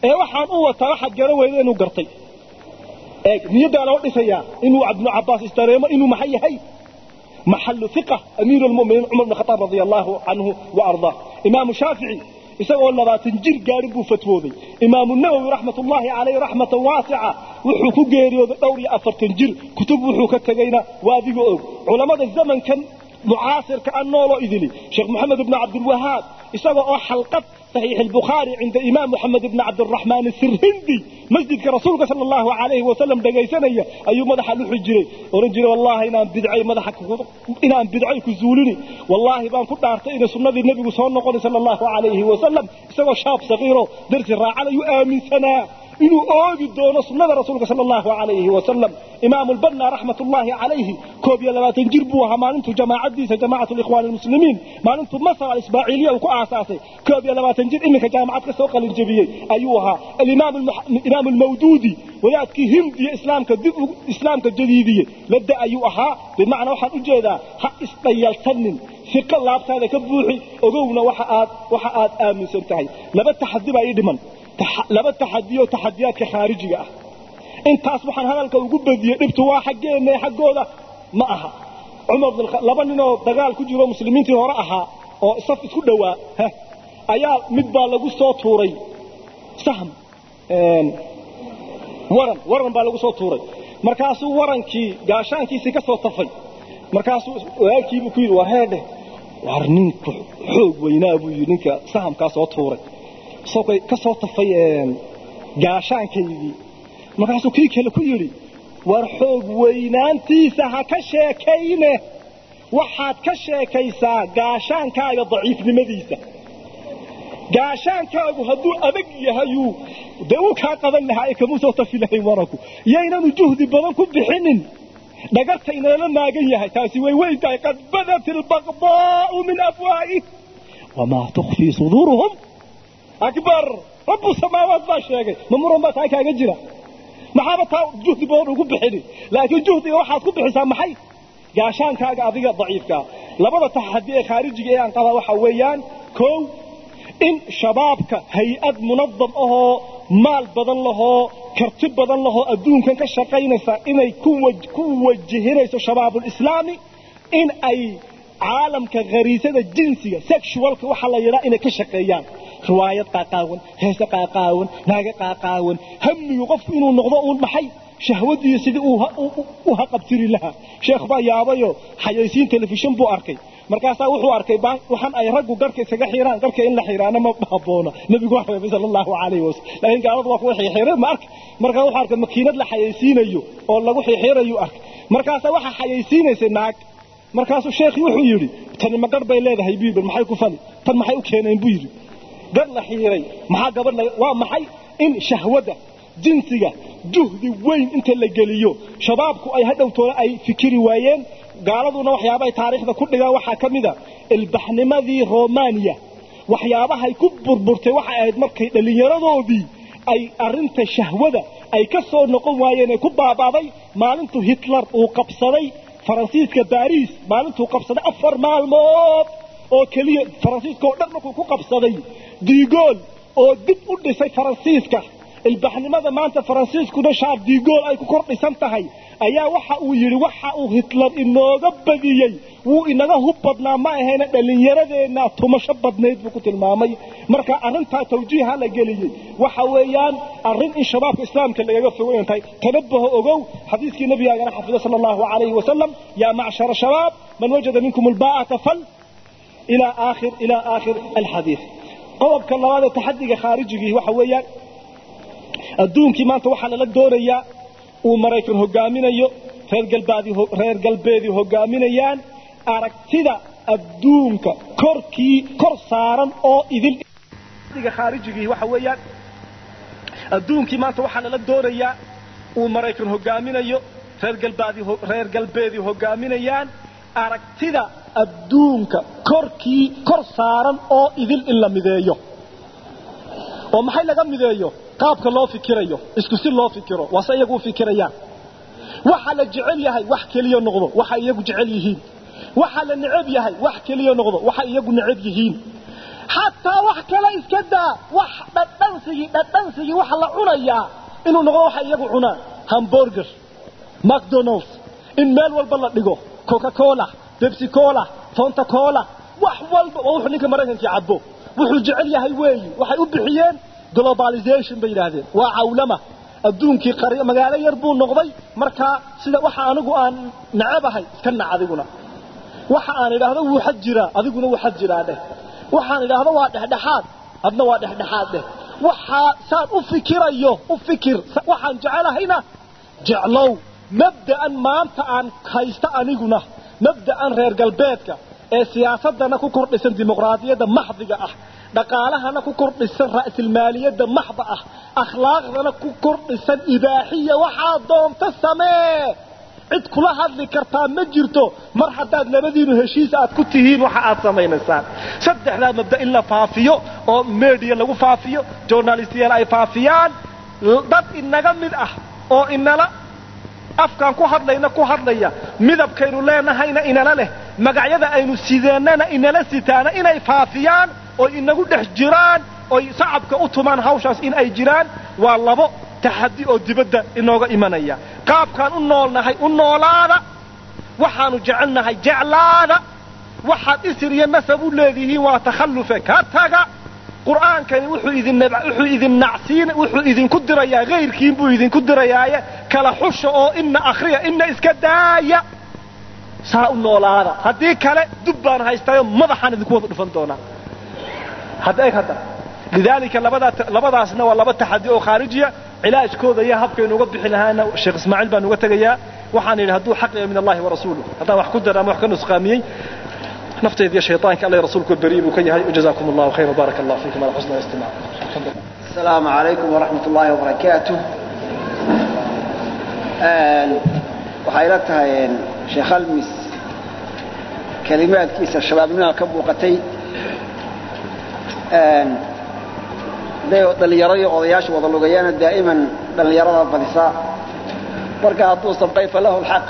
ee waxaan u wataa waxaad garan weyda inuu gartay eeg niyaddaa loo dhisayaa inuu ibnu cabbaas istareemo inuu maxay yahay maxalu iqa amiiru lmuminiin cumar bn khataab radia allaahu canhu wa ardaa imaamu shaafici isagoo labaatan jir gaadhin buu fatwooday imaamu nawowi raxmatullaahi calayh raxmatan waasica wuxuu ku geeriyooday dhowr iyo afartan jir kutub wuxuu ka tegayna waa adiga og culammada zamankan mucaasirka an nooloo idili sheekh moxamed ibnu cabdilwahaab isagoo oo xalqad صحيح البخاري عند إمام محمد بن عبد الرحمن السرهندي مسجد كرسولك صلى الله عليه وسلم دقيسانيا أي مدح لحجري ورجري والله إنان بدعي مدحك إنان بدعي كزولني والله بان كنت أرتئن سنة النبي صلى الله عليه وسلم سوى شاب صغيره درس الراعي يؤمن سنة inuu oogi doono sunnada rasuulka sala allahu calayhi wasalam imaamu lbanna raxmatullaahi calayhi koob iyo labaatan jir buu ahaa maalintuu jamaacadiisa jamaacatu likhwaani almuslimiin maalintuu masar alismaaciiliya uu ku aasaasay koob iyo labaatan jir iminka jaamacad ka soo qalinjebiyey ayuu ahaa alimaam almawduudi wadaadkii hindiya islaamka dib islaamka jadiidiyey ladda ayuu ahaa bimacnaa waxaan u jeedaa ha isdhayalsanin fiqo laabtaada ka buuxi ogowna waxa aad waxa aad aaminsan tahay laba taxadi baa ii dhiman laba taxadiyo taxadiyaadka khaarijiga ah intaas waxaan hadalka ugu badiyey dhibtu waa xaggeenna xaggooda ma aha cumar laba ninoo dagaal ku jiro muslimiintii hore ahaa oo saf isku dhowaa ayaa mid baa lagu soo tuuray sahm waran waran baa lagu soo tuuray markaasuu warankii gaashaankiisii ka soo tafay markaasuu walaalkiibuu ku yidhi war heedhe war ninku xoog weynaa buu yidhi ninka sahamkaa soo tuuray isagoo ka soo tafay gaashaankaydii markaasuu kii kale ku yidhi war xoog weynaantiisa ha ka sheekayne waxaad ka sheekaysaa gaashaankaaga daciifnimadiisa gaashaankaagu hadduu adag yahayuu dee uu kaa qaban lahaa ee kamuu soo tafi lahay waranku yaynanu juhdi badan ku bixinin dhagarta inala maagan yahay taasi way weyn tahay qad badat ilbaqdaa'u min afwaa'i wamaa tukfii suduuruhum akbar rabu samaawaat baa sheegay ma muran baa taa kaaga jira maxaaba taa juhdi badan ugu bixini laakiin juhdiga waxaad ku bixisaa maxay gaashaankaaga adiga daciifkaa labada taxadi ee khaarijiga ee aan qabaa waxaa weeyaan kow in shabaabka hay-ad munadam ahoo maal badan lahoo karti badan lahoo adduunkan ka shaqaynaysa inay ku wajihinayso shabaabulislaami in ay caalamka khariisada jinsiga sexualka waxaa la yidhaa inay ka shaqeeyaan riwaayad qaaqaawan heese qaaqaawan naaga qaaqaawan hamigu qofku inuu noqdo uun maxay shahwadiiyo sidii u haqabtiri lahaa sheekh baa yaabayo xayaysiin telefishin buu arkay markaasaa wuxuu arkay waxaan ay raggu garhka isaga xiraan garhka in la xiraana ma habboona nebigu waa reebay sala allahu calayhi wasalam laakiin gaaladu waa kuwa xirxiray ma arka markaa wuxuu arkay makiinad la xayaysiinayo oo lagu xirxirayu arkay markaasaa waxaa xayaysiinaysay naag markaasuu sheekhi wuxuu yidhi tani ma garh bay leedahay buu yidhi maxay ku fali tan maxay u keeneen buu yidhi gar la xiiray maxaa gabadh waa maxay in shahwada jinsiga juhdi weyn inta la geliyo shabaabku ay hadhowtooda ay fikiri waayeen gaaladuna waxyaabahay taariikhda ku dhigaan waxaa ka mida ilbaxnimadii romaniya waxyaabahay ku burburtay waxay ahayd markay dhallinyaradoodii ay arinta shahwada ay ka soo noqon waayeen ee ku baabaaday maalintuu hitler uu qabsaday faransiiska baariis maalintuu qabsaday afar maalmood oo keliya faransiiska oo dhan markuu ku qabsaday digool oo dib u dhisay faransiiska ilbaxnimada maanta faransiiskuna shaar digool ay ku kor dhisan tahay ayaa waxa uu yidhi waxa uu hitler inooga badiyey wuu inaga hub badnaa ma ahayna dhallinyaradeenna tumasho badnayd buu ku tilmaamay marka arrintaa tawjiiha la geliyey waxa weeyaan arrin in shabaabka islaamka lagaga fogeyn tahay tanabaho ogow xadiiskii nabigaagana xafido sala allahu calayhi wasalam yaa macshara shabaab man wajada minkum albaa'ata fal ilaa aakhir ilaa aakhir alxadiid qodobka labaad ee taxadiga khaarijigii waxa weeyaan adduunkii maanta waxaa lala doonayaa uu maraykan hogaaminayo reer galbeedii hogaaminayaan aragtida adduunka korkii kor saaran oo idil khaarijigii waxa weeyaan adduunkii maanta waxaa lala doonayaa uu maraykan hogaaminayo reer galbeedii hogaaminayaan aragtida adduunka korkii kor saaran oo idil in la mideeyo oo maxay laga mideeyo qaabka loo fikirayo isku si loo fikiro waase iyagu u fikirayaan waxa la jecel yahay wax keliya noqdo waxa iyagu jecel yihiin waxa la necab yahay wax keliya noqdo waxa iyagu necab yihiin xataa wax kale iska daa wax dhadhansigii dhadhansigii waxa la cunayaa inuu noqdo waxa iyagu cunaan hamburger macdonalds in meel walba la dhigo coca cola bebsi cola fonta cola wax walba waa wuxuu ninka maraykankii cabo wuxuu jecel yahay weeyi waxay u bixiyeen globalization bay yidhaahdeen waa cawlama adduunkii qari magaalo yar buu noqday markaa sida waxa anigu aan nacabahay iska nac adiguna waxa aan idhaahdo wuu xad jiraa adiguna wuu xad jiraa dheh waxaan idhaahdo waa dhexdhexaad adna waa dhexdhexaad dheh waxaa saan u fikirayo u fikir waxaan jecelahayna jeclow mabda'an maanta aan haysta aniguna mabda'an reer galbeedka ee siyaasadana ku kordhisan dimuqraadiyadda maxdiga ah dhaqaalahana ku kordhisan ra'silmaaliyadda maxda ah akhlaaqdana ku kordhisan ibaaxiya waxaa doonta samee cid kula hadli kartaa ma jirto mar haddaad labadiinu heshiis aad ku tihiin waxa aad samaynaysaan saddexdaa mabda in la faafiyo oo media lagu faafiyo journalistiyaal ay faafiyaan dad inaga mid ah oo inala afkaan ku hadlayna ku hadlaya midabkaynu leenahayna inala leh magacyada aynu sideennana inala sitaana inay faafiyaan oy inagu dhex jiraan oy sacabka u tumaan hawshaas in ay jiraan waa labo taxaddi oo dibadda inooga imanaya qaabkaan u noolnahay u noolaada waxaanu jecelnahay jeclaada waxaad isir iyo nasab u leedihiin waa takhallufe ka taga qur'aankani wuxuu idin wuxuu idin nacsiin wuxuu idinku dirayaa kayrkiin buu idinku dirayaaye kala xusha oo ina akhriya ina iska daaya saa u noolaada haddii kale dub baan haystayo madaxaan idinku wada dhufan doonaa hadda eg hadda lidaalika labadaa labadaasna waa laba taxaddi oo khaarijiya cilaajkooda iyo habkaynu uga bixi lahaana sheekh ismaaciil baan uga tegayaa waxaan yidhi hadduu xaq yahay min allahi wa rasuuluh haddaan wax ku dara ama wax ka nusqaamiyey نفتيد يا شيطانك الله رسولك البريء وكيه وجزاكم الله خير وبارك الله فيكم على حسن الاستماع السلام عليكم ورحمة الله وبركاته waxay la tahay sheekh almis kalimaadkiisa shabaabnimada ka muuqatay haday dhallinyaro iyo odayaasha wada lugayaana daa'iman dhallinyarada badisaa marka hadduu sabqay falahu lxaq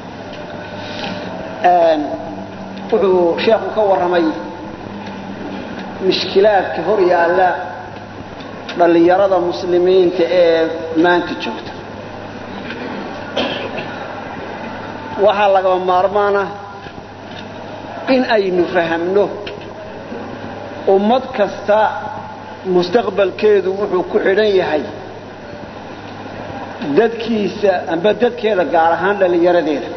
wuxuu sheekhu ka warramay mishkilaadka hor yaalla dhallinyarada muslimiinta ee maanta joogta waxaa lagaba maarmaana in aynu fahamno ummad kasta mustaqbalkeedu wuxuu ku xidhan yahay dadkiisa amba dadkeeda gaar ahaan dhallinyaradeeda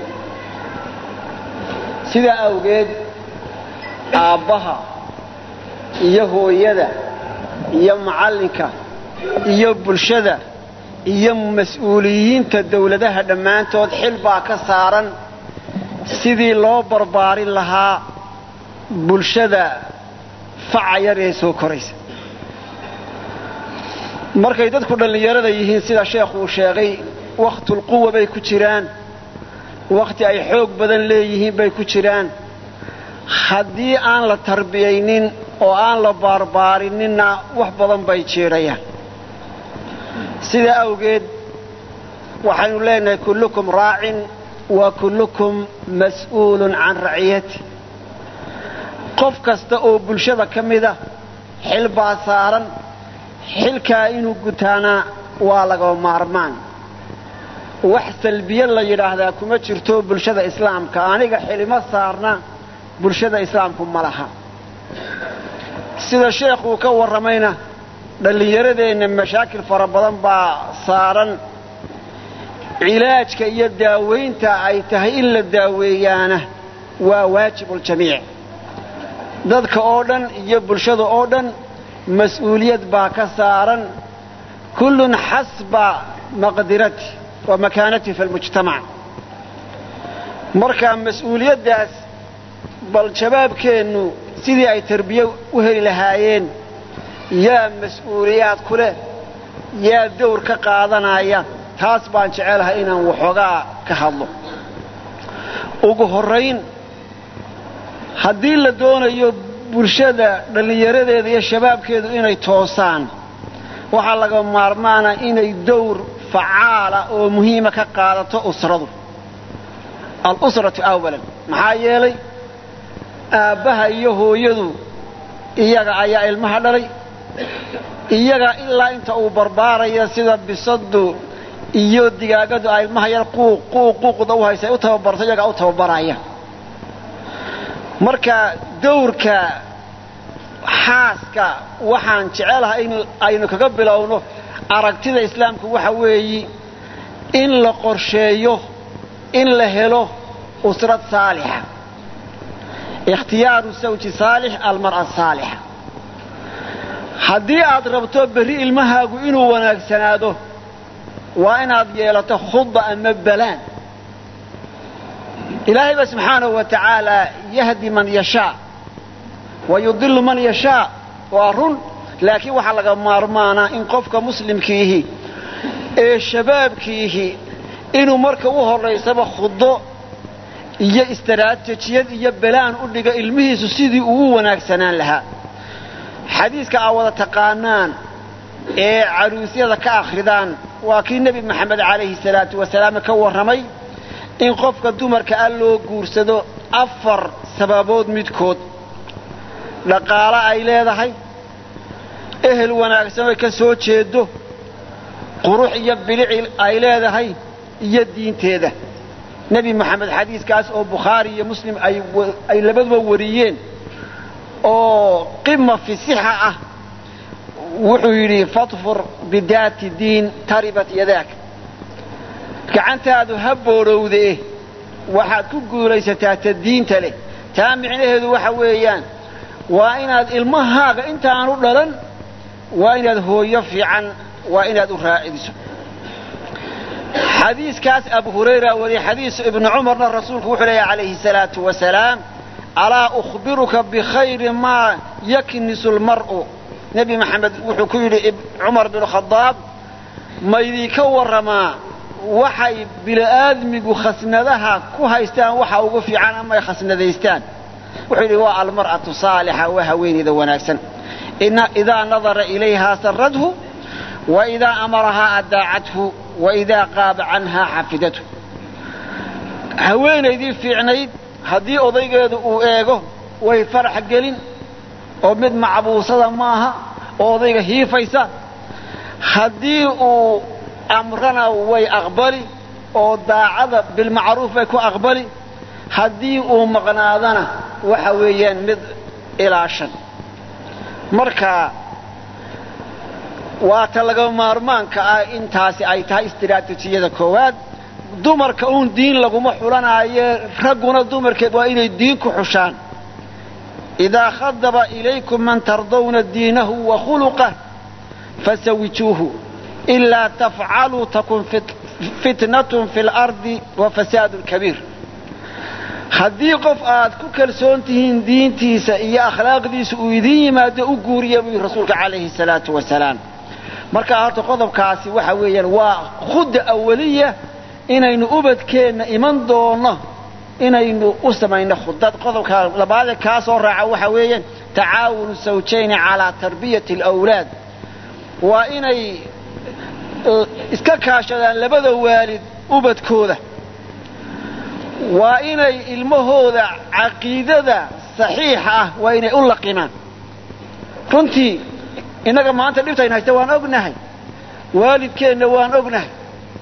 sidaa awgeed aabbaha iyo hooyada iyo macallinka iyo bulshada iyo mas-uuliyiinta dawladaha dhammaantood xil baa ka saaran sidii loo barbaarin lahaa bulshada faca yar ee soo koraysa markay dadku dhallinyarada yihiin sida sheekhuu sheegay wakhtulquwa bay ku jiraan wakhti ay xoog badan leeyihiin bay ku jiraan haddii aan la tarbiyaynin oo aan la baarbaarinninna wax badan bay jiidhayaan sidaa awgeed waxaynu leenahay kullukum raacin wa kullukum mas'uulun can raciyati qof kasta oo bulshada ka mida xil baa saaran xilkaa inuu gutaanaa waa lagaba maarmaan wax salbiye la yidhaahdaa kuma jirto bulshada islaamka aniga xilimo saarna bulshada islaamku ma laha sida sheekhuu ka warramayna dhallinyaradeenna mashaakil fara badan baa saaran cilaajka iyo daawaynta ay tahay in la daaweeyaana waa waajibuljamiic dadka oo dhan iyo bulshada oo dhan mas-uuliyad baa ka saaran kullun xasba maqdirati wa makaanati fi lmujtamac marka mas-uuliyaddaas bal jawaabkeennu sidii ay tarbiye u heli lahaayeen yaa mas-uuliyaad ku leh yaa dawr ka qaadanaya taas baan jecelahay inaan waxoogaa ka hadlo ugu horrayn haddii la doonayo bulshada dhallinyaradeeda iyo shabaabkeedu inay toosaan waxaa laga maarmaana inay dawr facaala oo muhiima ka qaadato usradu alusratu awalan maxaa yeelay aabbaha iyo hooyadu iyaga ayaa ilmaha dhalay iyaga ilaa inta uu barbaaraya sida bisadu iyo digaagadu ay ilmaha yar quuq quuq quuqda u haysa ay u tababarto iyagaa u tababaraya marka dawrka xaaska waxaan jecelahay in aynu kaga bilowno aragtida islaamku waxa weeyi in la qorsheeyo in la helo usrad saalixa ikhtiyaaru sawji saalix almar'a saalixa haddii aad rabto berri ilmahaagu inuu wanaagsanaado waa inaad yeelato khudda ama balaan ilaahay ba subxaanahu wa tacaala yahdi man yashaa wa yudilu man yashaa waa run laakiin waxaa laga maarmaanaa in qofka muslimkiihi ee shabaabkiihi inuu marka u horraysaba khuddo iyo istaraatijiyad iyo balaan u dhigo ilmihiisu sidii uu u wanaagsanaan lahaa xadiiska aa wada taqaanaan ee caruusyada ka akhridaan waa kii nebi maxamed calayhi salaatu wasalaam ka warramay in qofka dumarka a loo guursado afar sababood midkood dhaqaalo ay leedahay ehel wanaagsan oy ka soo jeedo qurux iyo bilici ay leedahay iyo diinteeda nebi moxamed xadiiskaas oo bukhaari iyo muslim ay labaduba wariyeen oo qima fi sixa ah wuxuu yidhi fadfur bidaati diin taribat yadaak gacantaadu ha boodhowdee waxaad ku guulaysataa ta diinta leh taa micnaheedu waxa weeyaan waa inaad ilmahaaga intaanu dhalan waa inaad hooyo fiican waa inaad u raacidiso xadiiskaas abu hurayra wariyey xadiisu ibnu cumarna rasuulku wuxuu leeyahy calayhi salaatu wasalaam alaa ukhbiruka bikhayri maa yaknisu lmar'u nebi maxamed wuxuu ku yidhi cumar binu khadaab maydinka warramaa waxay bili'aadmigu khasnadaha ku haystaan waxa ugu fiican ama ay khasnadaystaan wuxuu yidhi waa almar'atu saalixa waa haweenayda wanaagsan idaa nadara ilayhaa saradhu wa idaa amarahaa adaacathu wa idaa qaaba canhaa xafidathu haweenaydii fiicnayd haddii odaygeedu uu eego way farax gelin oo mid macbuusada maaha oo odayga hiifaysa haddii uu amrana way aqbali oo daacada bilmacruuf bay ku aqbali haddii uu maqnaadana waxa weeyaan mid ilaashan marka waa ta laga maarmaanka ah intaasi ay tahay istiraatijiyada koowaad dumarka uun diin laguma xulanaaye ragguna dumarka waa inay diin ku xushaan idaa khadaba ilaykum man tardawna diinahu wa khuluqah fasawijuuhu ilaa tafcaluu takun fitnatun fi lardi wa fasaadun kabiir haddii qof aad ku kalsoon tihiin diintiisa iyo akhlaaqdiisa uu idiin yimaado u guuriya buu yidhi rasuulka calayhi salaatu wasalaam markaa horta qodobkaasi waxa weeyaan waa khudda awaliya inaynu ubadkeenna iman doonno inaynu u samayno khudad qodobka labaadee kaa soo raaca waxa weeyaan tacaawunu sawjayni calaa tarbiyati alawlaad waa inay iska kaashadaan labada waalid ubadkooda waa inay ilmahooda caqiidada saxiixa ah waa inay u laqimaan runtii innaga maanta dhibtayn haysta waan ognahay waalidkeenna waan ognahay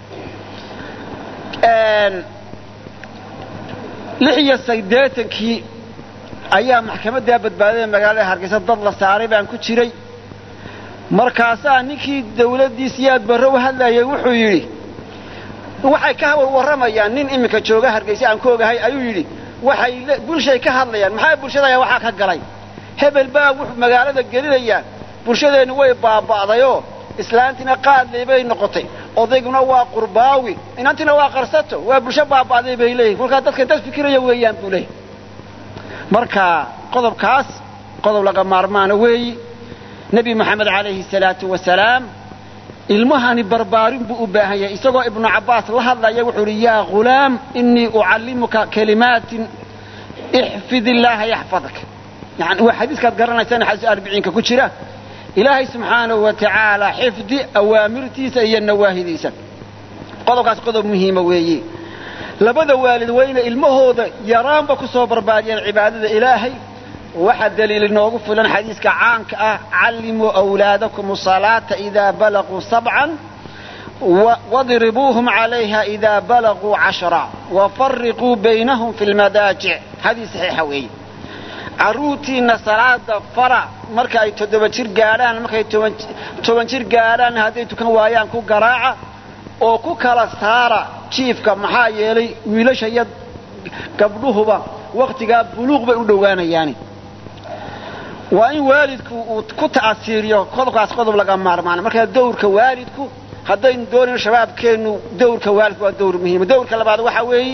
lix iyo siddeetankii ayaa maxkamaddaa badbaadada magaalada hargeysa dad la saaray baan ku jiray markaasaa ninkii dawladdii siyaad barre u hadlayay wuxuu yidhi waxay ka warramayaan nin iminka jooga hargeysa aan ku ogahay ayuu yidhi waxay bulshay ka hadlayaan maxaa bulshadaya waxaa ka galay hebel baa wuxuu magaalada gelinayaa bulshadeennu way baaba'dayoo islaantiina qaadley bay noqotay odayguna waa qurbaawi inantiina waa qarsato waa bulsho baaba'day bay leeyihin kolkaa dadkan dad fikiraya weeyaan buu leeyahy marka qodobkaas qodob laga maarmaana weeyi nebi moxamed calayhi salaatu wasalaam ilmahani barbaarin buu u baahan yahay isagoo ibnu cabbaas la hadlaya wuxuu uhi yaa ghulaam innii ucallimuka kalimaatin ixfid illaaha yaxfadak yani waa xadiiskaad garanaysaan xadiis arbiciinka ku jira ilaahay subxaanahu wa tacaala xifdi awaamirtiisa iyo nawaahidiisa qodobkaas qodob muhiima weeye labada waalid waa inay ilmahooda yaraanba ku soo barbaariyaan cibaadada ilaahay waxaa daliil inoogu filan xadiiska caanka ah callimuu awlaadakum salaata idaa balaguu sabcan wadribuuhum calayha idaa balaguu cashra wafariquu baynahum fi lmadaajic xadiis saxiixa weeye carruurtiinna salaada fara marka ay toddoba jir gaadhaan markay toban jir gaadhaan hadday tukan waayaan ku garaaca oo ku kala saara jiifka maxaa yeelay wiilasha iyo gabdhuhuba wakhtigaa buluuq bay u dhowaanayaani waa in waalidku uu ku ta'asiiriyo qodobkaas qodob laga maarmaana markaa dawrka waalidku haddaynu doonayno shabaabkeennu dawrka waalidku waa dawr muhiima dawrka labaad waxaa weeye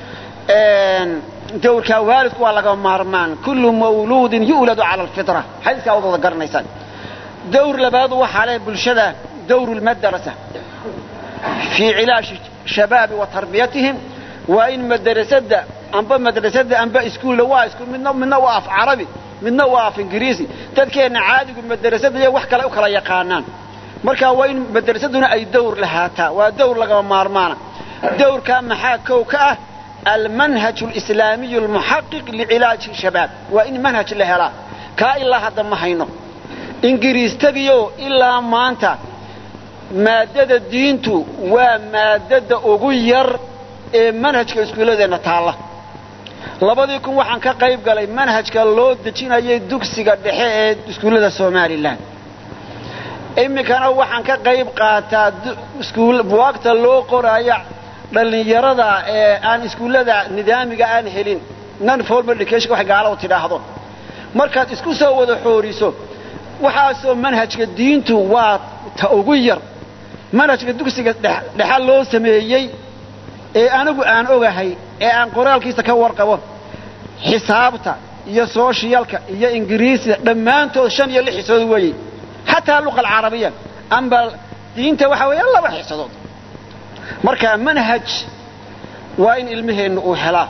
dawrka waalidku waa laga maarmaan kullu mawluudin yu'ladu cala alfitra xadiiskaa wad wada garanaysaan dawr labaad waxaa leh bulshada dawru lmadrasa fii cilaashi shabaabi wa tarbiyatihim waa in madrasada amba madrasada amba iskuulla waa iskuul midna midna waa af carabi midna waa af ingiriisi dadkeenna caadigu madrasada iyo wax kale u kala yaqaanaan marka waa in madrasaduna ay dawr lahaataa waa dawr lagama maarmaana dawrkaa maxaa kow ka ah almanhaj alislaamiyu almuxaqiq licilaaji shabaab waa in manhaj la helaa kaa ilaa hadda ma hayno ingiriistagiyo ilaa maanta maaddada diintu waa maaddada ugu yar ee manhajka iskuulladeenna taalla labadii kun waxaan ka qayb galay manhajka loo dejinayay dugsiga dhexe ee iskuullada somalilan iminkana waxaan ka qayb qaataa buwaagta loo qoraayo dhallinyarada ee aan iskuullada nidaamiga aan helin non formal education wax gaaladu tidhaahdo markaad isku soo wada xooriso waxaasoo manhajka diintu waa ta ugu yar manhajka dugsiga dhexa loo sameeyey ee anigu aan ogahay ee aan qoraalkiisa ka warqabo xisaabta iyo sooshiyalka iyo ingiriisiga dhammaantood shan iyo lix xisadood weeye xataa luqa alcarabiya amba diinta waxaa weeya laba xisadood marka manhaj waa in ilmaheennu uu helaa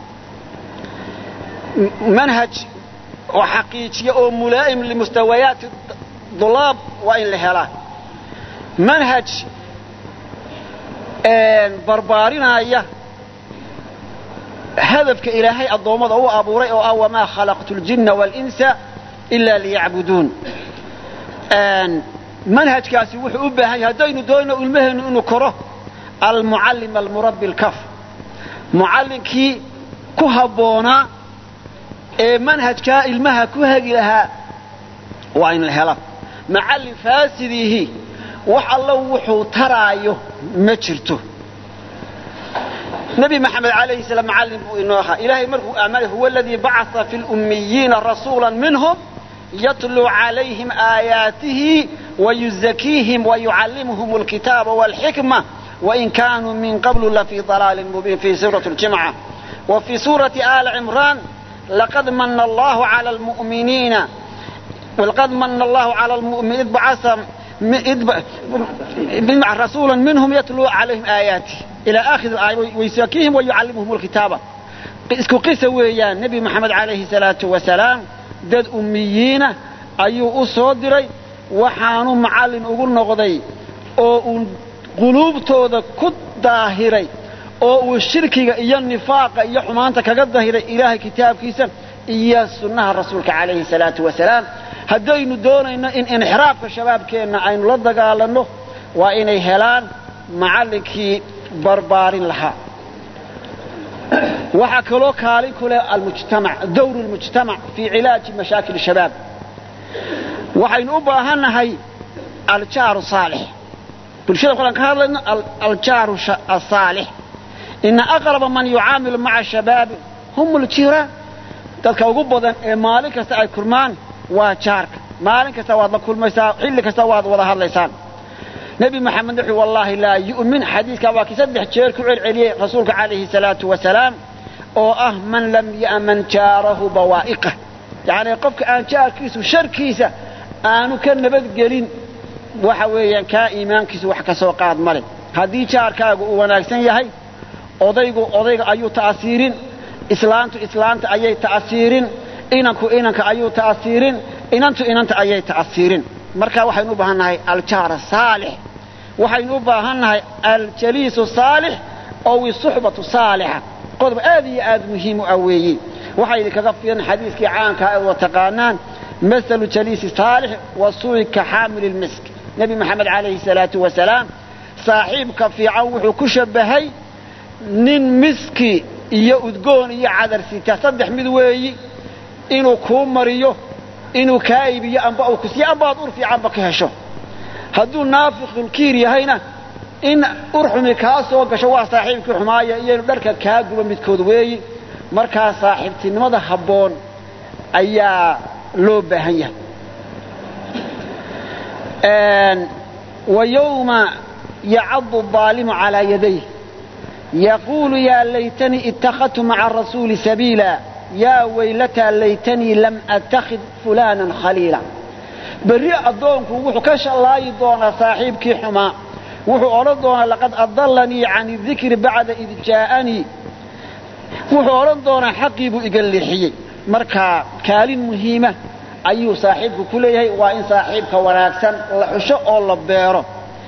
manhaj oo xaqiijiya oo mulaa'im limustawayaati dulaab waa in la helaa manhaj barbaarinaya hadafka ilaahay addoommada u abuuray oo ah wamaa khalaqtu ljinna waalinsa ilaa liyacbuduun manhajkaasi wuxuu u baahan yahay haddaynu doonno ilmaheennu inuu koro almucallim almurabbi alkaf mucallinkii ku habboonaa ee manhajkaa ilmaha ku hegi lahaa waa in la hela macallin faasidiihi wax allo wuxuu taraayo ma jirto nebi maxamed alayhi salaam macallin buu inoo ahaa ilaahay markuu amanay huwa aladii bacaa fi lummiyiina rasuula minhum yatluu calayhim aayaatihi wayuzakiihim wayucallimuhum alkitaaba walxikma wain kaanuu min qablu lafii dalaalin mubiin fi suurati ljimca wa fii suurati aali cimraan laqad mana allahu cala almu'miniina laqad mana allahu cala almu'min id bacasa rasuula minhum yatluu calayhim aayaatih ilى akhir aaya wayusakiihim wayucallimuhum alkitaaba isku qisa weeyaan nebi moxamed calayhi salaatu wasalaam dad ummiyiina ayuu u soo diray waxaanu macallin ugu noqday oo uu quluubtooda ku daahiray oo uu shirkiga iyo nifaaqa iyo xumaanta kaga dahiray ilaahay kitaabkiisa iyo sunnaha rasuulka calayhi salaatu wasalaam haddaynu doonayno in inxiraafka shabaabkeenna aynu la dagaalanno waa inay helaan macallinkii barbaarin lahaa waxaa kaloo kaalin ku leh almujtamac dawru lmujtamac fii cilaaji mashaakil shabaab waxaynu u baahannahay aljaaru saalix bulshada qolaan ka hadlayno aljaaru asaalix ina aqraba man yucaamilu maca shabaabi hum ljiraan dadka ugu badan ee maalin kasta ay kulmaan waa jaarka maalin kasta waad la kulmaysaa xilli kasta waad wada hadlaysaan nebi moxamed wuxuu wallaahi laa yu'min xadiiskaa waa kii saddex jeer ku celceliyey rasuulka calayhi salaatu wasalaam oo ah man lam ya'man jaarahu bawaa'iqah yacnii qofka aan jaarkiisu sharkiisa aanu ka nabadgelin waxa weeyaan kaa iimaankiisu wax ka soo qaad male haddii jaarkaagu uu wanaagsan yahay odaygu odayga ayuu ta'asiirin islaantu islaanta ayay ta'asiirin inanku inanka ayuu ta'asiirin inantu inanta ayay ta'asiirin marka waxaynu u baahan nahay aljaar saalix waxaynu u baahan nahay aljaliisu saalix ow isuxbatu saalixa qodob aad iyo aad muhiim u ah weeye waxaa idinkaga filan xadiiskii caankaa ee wada taqaanaan masalu jaliisi saalix wa suu'i ka xaamili lmisk nebi maxamed calayhi salaatu wasalaam saaxiibka fiican wuxuu ku shabbahay nin miski iyo udgoon iyo cadar sita saddex mid weeyi inuu kuu mariyo inuu kaa iibiyo amba uu kusiiyo amba aad ur fiicanba ka hesho hadduu naafiqulkiir yahayna in urxumi kaa soo gasho waa saaxiibkii xumaaya iyo inu dharka kaa guba midkood weeyi markaa saaxiibtinimada habboon ayaa loo baahan yahay ويوم يعض الظالم على يديه يقول يا ليتني اتخذت مع الرسول سبيلا يا ويلتى ليتني لم أتخذ فلانا خليلا بري أدونك وحو كش الله يدون صاحبك حما وحو أردون لقد أضلني عن الذكر بعد إذ جاءني وحو أردون حقيب إقلحي مركا كال مهمة ayuu saaxiibku ku leeyahay waa in saaxiibka wanaagsan la xusho oo la beero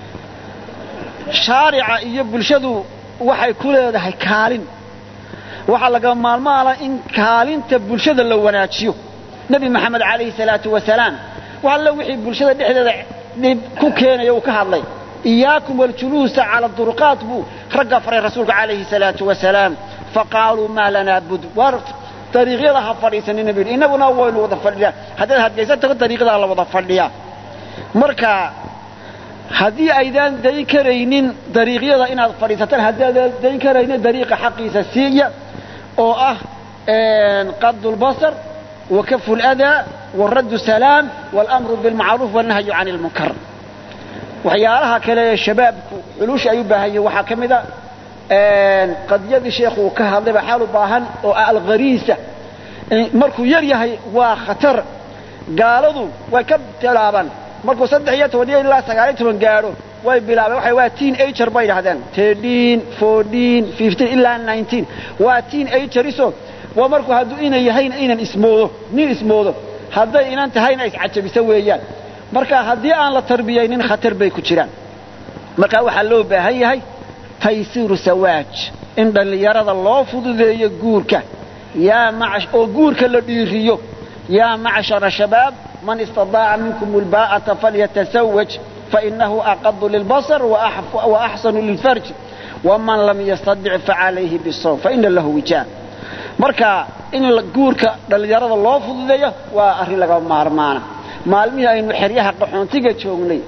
shaarica iyo bulshadu waxay ku leedahay kaalin waxaa laga maalmaala in kaalinta bulshada la wanaajiyo nebi maxamed calayhi salaatu wasalaam wax alle wixii bulshada dhexdeeda dhib ku keenaya uu ka hadlay iyaakum waljuluusa cala duruqaat buu ragga faray rasuulka calayhi salaatu wasalaam faqaaluu maa lanaa bud dariiqyada ha fadhiisanina bu yidhi innaguna waynu wada fadhiyaa haddaad hadgaysan tago dariiqyadaa la wada fadhiyaa marka haddii aydaan dayn karaynin dariiqyada inaad fadhiisataan haddaadan dayn karaynin dariiqa xaqiisa siiya oo ah qadu lbasar wa kafu ladaa waraddu salaam walamru bilmacruuf walnahyu can ilmunkar waxyaalaha kale ee shabaabku xulusha ay u baahan yihin waxaa ka mid a qadiyadii sheekhu uu ka hadlayba xaal u baahan oo alkhariisa markuu yar yahay waa khatar gaaladu way ka bilaabaan markuu saddex iyo toban iyo ilaa sagaal iyo toban gaadho way bilaabeen waxay waa teen ager bay dhahdeen thirteen fourteen fifteen ilaa nineteen waa teen ageriso waa markuu hadduu inan yahayna inan ismoodo nin ismoodo hadday inan tahayna iscajabiso weeyaan marka haddii aan la tarbiyaynin khatar bay ku jiraan marka waxaa loo baahan yahay taysiiru sawaaj in dhallinyarada loo fududeeyo guurka oo guurka la dhiiriyo yaa macshara shabaab man istadaaca minkum ulbaa'ata falyatasawaj fainahu aqadu lilbasar waaxsanu lilfarj waman lam yastadic facalayhi bisawm faina lahu wijaan marka in guurka dhallinyarada loo fududeeyo waa arrin laga maarmaana maalmihii aynu xeryaha qaxoontiga joognay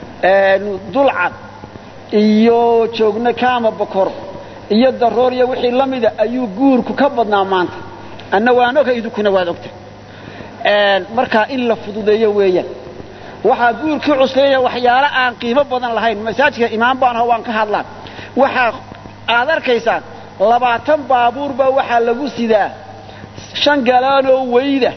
dulcad iyo joogna kaama bokor iyo daroor iyo wixii la mida ayuu guurku ka badnaa maanta anna waan oga idinkuna waad ogta markaa in la fududeeyo weeyaan waxaa guurkii cusleeya waxyaalo aan qiimo badan lahayn masaajidka imaam baan aho waan ka hadlaan waxaa aad arkaysaan labaatan baabuur baa waxaa lagu sidaa shan galaanoo weyda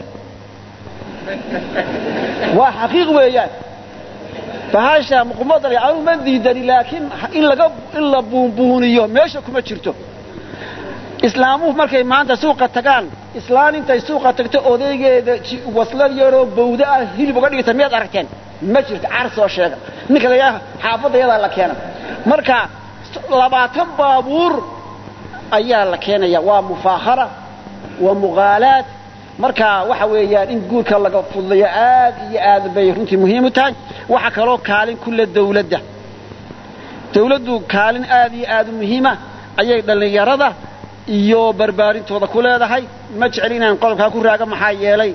waa xaqiiq weeyaan bahasha muqmadal anu ma diidani laakiin in laga in la buunbuuniyo meesha kuma jirto islaamuhu markay maanta suuqa tagaan islaan intay suuqa tagto odaygeeda waslad yaroo bawda ah hilib uga dhigta miyaad aragteen ma jirto car soo sheega ninka layaa xaafadda yadaa la keena marka labaatan baabuur ayaa la keenaya waa mufaahara waa muqaalaad marka waxa weeyaan in guurka laga fududeeyo aad iyo aad bay runtii muhiim u tahay waxaa kaloo kaalin kule dawladda dawladdu kaalin aad iyo aad u muhiima ayay dhallinyarada iyo barbaarintooda ku leedahay ma jecel inaan qodobkaa ku raaga maxaa yeelay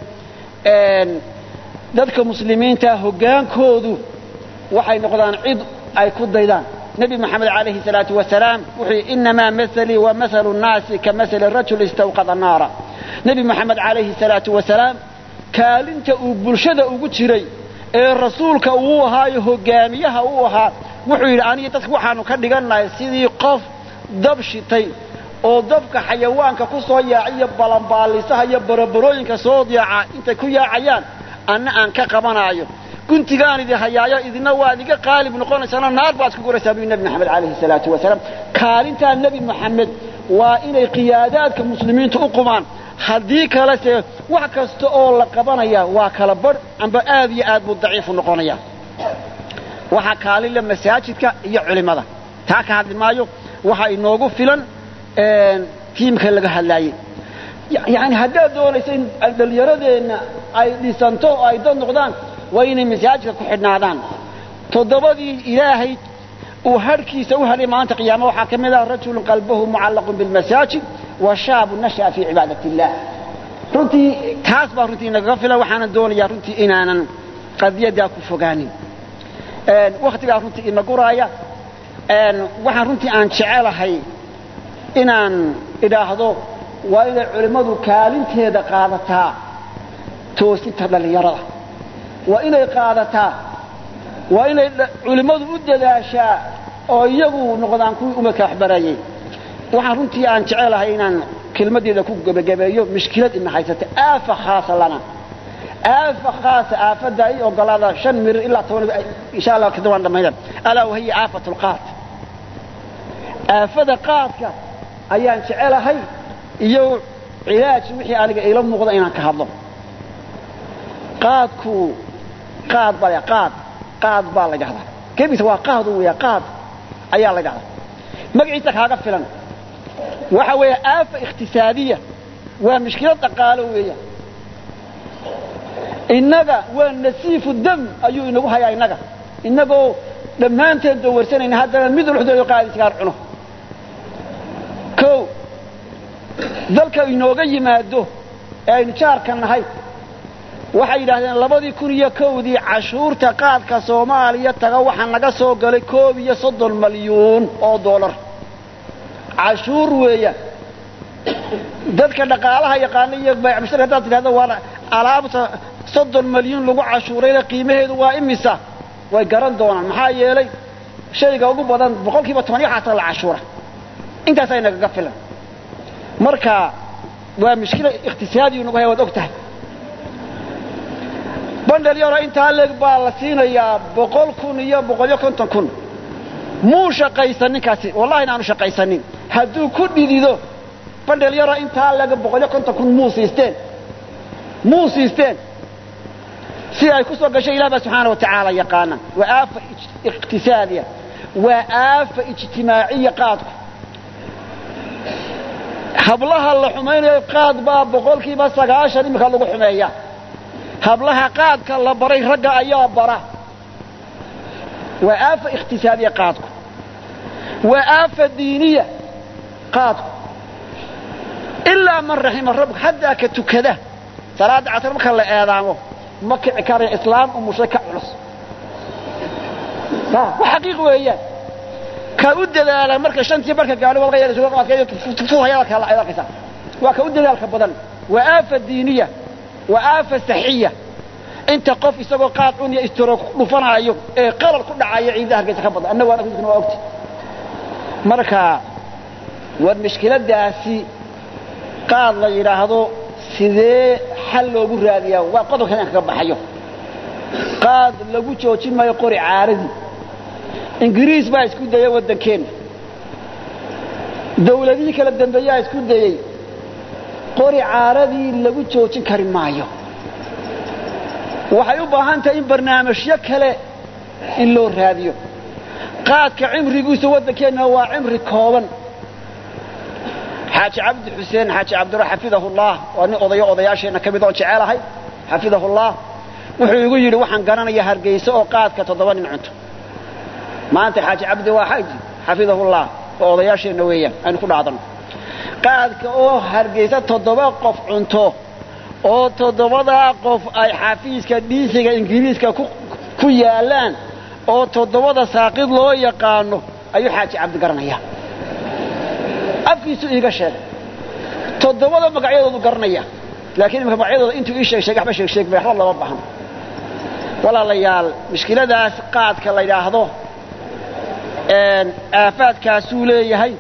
dadka muslimiinta hoggaankoodu waxay noqdaan cid ay ku daydaan nebi moxamed calayhi salaatu wasalaam wuxuu yidhi innamaa mahalii wa mahalu nnaasi ka mahali rajul istawqada naara nebi moxamed calayhi salaatu wasalaam kaalinta uu bulshada ugu jiray ee rasuulka uu ahaayo hogaamiyaha uu ahaa wuxuu yidhi aniga dadka waxaanu ka dhigannahay sidii qof dab shitay oo dabka xayawaanka ku soo yaaciyo balanbaalisaha iyo barabarooyinka soo yaaca intay ku yaacayaan anna aan ka qabanaayo guntigaan idin hayaayo idina waad iga qaalib noqonaysaanoo naar baad ku guraysaa buu nebi moxamed calayhi salaatu wasalaam kaalintaa nebi moxamed waa inay qiyaadaadka muslimiinta u qumaan haddii kalese wax kasta oo la qabanaya waa kala badh amba aad iyo aad buu daciifu noqonaya waxaa kaalinle masaajidka iyo culimmada taa ka hadli maayo waxaa inoogu filan tiimka laga hadlaayey yani haddaad doonayso in dhallinyaradeenna ay dhisanto oo ay dad noqdaan waa inay masaajidka ku xidhnaadaan toddobadii ilaahay uu harhkiisa u helay maanta qiyaama waxaa ka mid ah rajulun qalbahu mucallaqun bilmasaajid wa shaabu nasha'a fii cibaadat illah runtii taas baa runtii nagaga filan waxaanan doonayaa runtii inaanan qadiyaddaa ku fogaanin wakhtigaa runtii ina guraaya waxaan runtii aan jecelahay inaan idhaahdo waa inay culimmadu kaalinteeda qaadataa toosinta dhallinyarada waa inay qaadataa waa inay culimmadu u dadaashaa oo iyagu noqdaan kuwii umadka waxbarayay waxaan runtii aan jecelahay inaan kelmaddeeda ku gebagabeeyo mushkilad ina haysata aafa khaasa lana aafa khaasa aafadda i ogolaada shan mirir ilaa toban insha allah kadib waan dhammayna alaa wahiya aafat lqaad aafada qaadka ayaan jecelahay iyo cilaaj wixii aniga ila muuqda inaan ka hadlo qaadku qaad baa qaad qaad baa la dhahdaa kebiisa waa qaadu weya qaad ayaa la dhahdaa magaciisa kaaga filan waxa weeye aafa ikhtisaadiya waa mushkilad dhaqaalo weeya innaga waa nasiifu dam ayuu inagu hayaa innaga innagoo dhammaanteen dawarsanayna haddana mid ulxdoodo qaadi sigaar cuno o dalka inooga yimaado ee aynu jaarka nahay waxay yidhaahdeen labadii kun iyo kowdii cashuurta qaadka soomaaliya taga waxaa naga soo galay koob iyo soddon malyuun oo dollar cashuur weeya dadka dhaqaalaha yaqaana iyo baycmushtar haddaad tidhahdo waa alaabta soddon malyuun lagu cashuurayna qiimaheedu waa imisa way garan doonaan maxaa yeelay shayga ugu badan boqol kiiba toban iyo xataa la cashuura intaasaa nagaga filan marka waa mushkila ikhtisaadiyu nagu haya waad og tahay bandhel yaro intaa leeg baa la siinayaa boqol kun iyo boqol iyo konton kun muu shaqaysan ninkaasi wallahi inaanu shaqaysanin hadduu ku dhidido bandhel yaro intaa leeg boqol iyo konton kun muu siisteen muu siisteen si ay ku soo gashay ilah baa subxaana wa tacaala yaqaana waa aafa iqtisaadiya waa aafa ijtimaaciya qaadku hablaha la xumaynayo qaad baa boqolkiiba sagaashan iminka lagu xumeeya hablaha qaadka la baray ragga ayaa bara waa aafa ikhtisaadiya qaadku waa aafa diiniya qaadku ilaa man raxima rabbuk haddaa ka tukada salaadda casar marka la eedaamo ma kici karaya islaam umushay ka culus wa xaqiiq weeyaan ka u dadaala marka shantii barka gaadho walqayadkaysa waa ka u dadaalka badan waa aafa diiniya waa aafa saxiya inta qof isagoo qaad cuniya istiro dhufanaayo ee qalal ku dhacaya ciidda hargeysa ka badan annagu waa ogti marka war mushkiladaasi qaad la yidhaahdo sidee xal loogu raadiyaa waa qodobkan aan kaga baxayo qaad lagu joojin maayo qori caaradii ingiriis baa isku dayay waddankeenna dawladihii kala dambeeyaa isku dayey qori caaradii lagu joojin kari maayo waxay u baahan tahay in barnaamijyo kale in loo raadiyo qaadka cimrigiisu waddankeenna waa cimri kooban xaaji cabdi xuseen xaaji cabdira xafidahullah waa nin odayo odayaasheenna ka mid oon jecelahay xafidahullah wuxuu igu yidhi waxaan garanayaa hargeysa oo qaadka toddoba nin cunto maanta xaaji cabdi waa xaji xafidahullah oo odayaasheenna weeyaan aynu ku dhaadano qaadka oo hargeysa toddoba qof cunto oo toddobadaa qof ay xafiiska dhiisiga ingiriiska ku yaalaan oo toddobada saaqid loo yaqaano ayuu xaaji cabdi garanayaa afkiisu iiga sheegay toddobada magacyadoodu garanaya laakiin imika magacyadooda intuu ii sheeg sheeg waxba sheeg sheeg bay waxba lama bahan walaalayaal mushkiladaas qaadka la yidhaahdo aafaadkaasuu leeyahay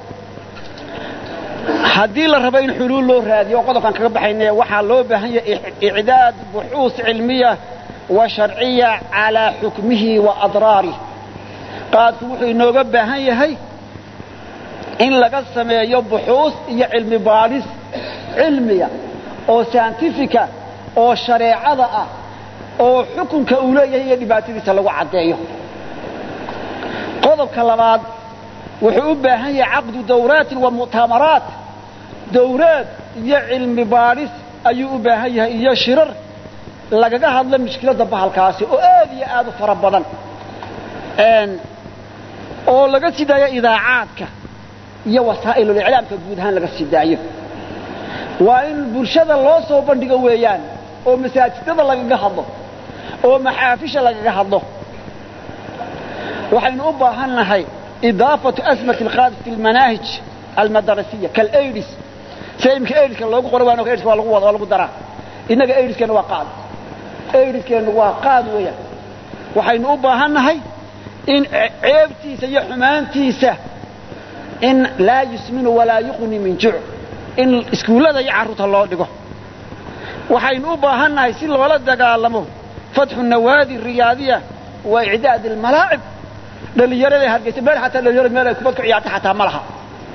haddii la rabo in xuluul loo raadiyo oo qodobkaan kaga baxayne waxaa loo baahan yahay icdaad buxuus cilmiya wa sharciya calaa xukmihi wa adraarih qaadku wuxuu inooga baahan yahay in laga sameeyo buxuus iyo cilmi baadhis cilmiya oo saintifika oo shareecada ah oo xukunka uu leeyahay iyo dhibaatadiisa lagu caddeeyo qodobka labaad wuxuu u baahan yahay caqdu dawraatin wa mu'tamaraat dawraad iyo cilmi baadhis ayuu u baahan yahay iyo shirar lagaga hadlo mushkiladda bahalkaasi oo aad iyo aad u fara badan oo laga sii daayo idaacaadka iyo wasaa'iluliclaamka guud ahaan laga sii daayo waa in bulshada loo soo bandhigo weeyaan oo masaajidada lagaga hadlo oo maxaafisha lagaga hadlo waxaynu u baahan nahay idaafatu asmati alqaadis fi almanaahij almadarasiya kalaidis sida imika aidiska loogu qora waan aidiska waa lagu wada waa lagu daraa innaga aidiskeenna waa qaad aidiskeenna waa qaad weeyaan waxaynu u baahan nahay in ceebtiisa iyo xumaantiisa in laa yusminu walaa yuqni min juc in iskuullada iyo carruurta loo dhigo waxaynu u baahan nahay si loola dagaalamo fatxu nawaadi riyaadiya wa icdaad almalaacib dhallinyarada hargeysa meel xataa dhalinyarada meel ay kubad ku ciyaarta xataa ma laha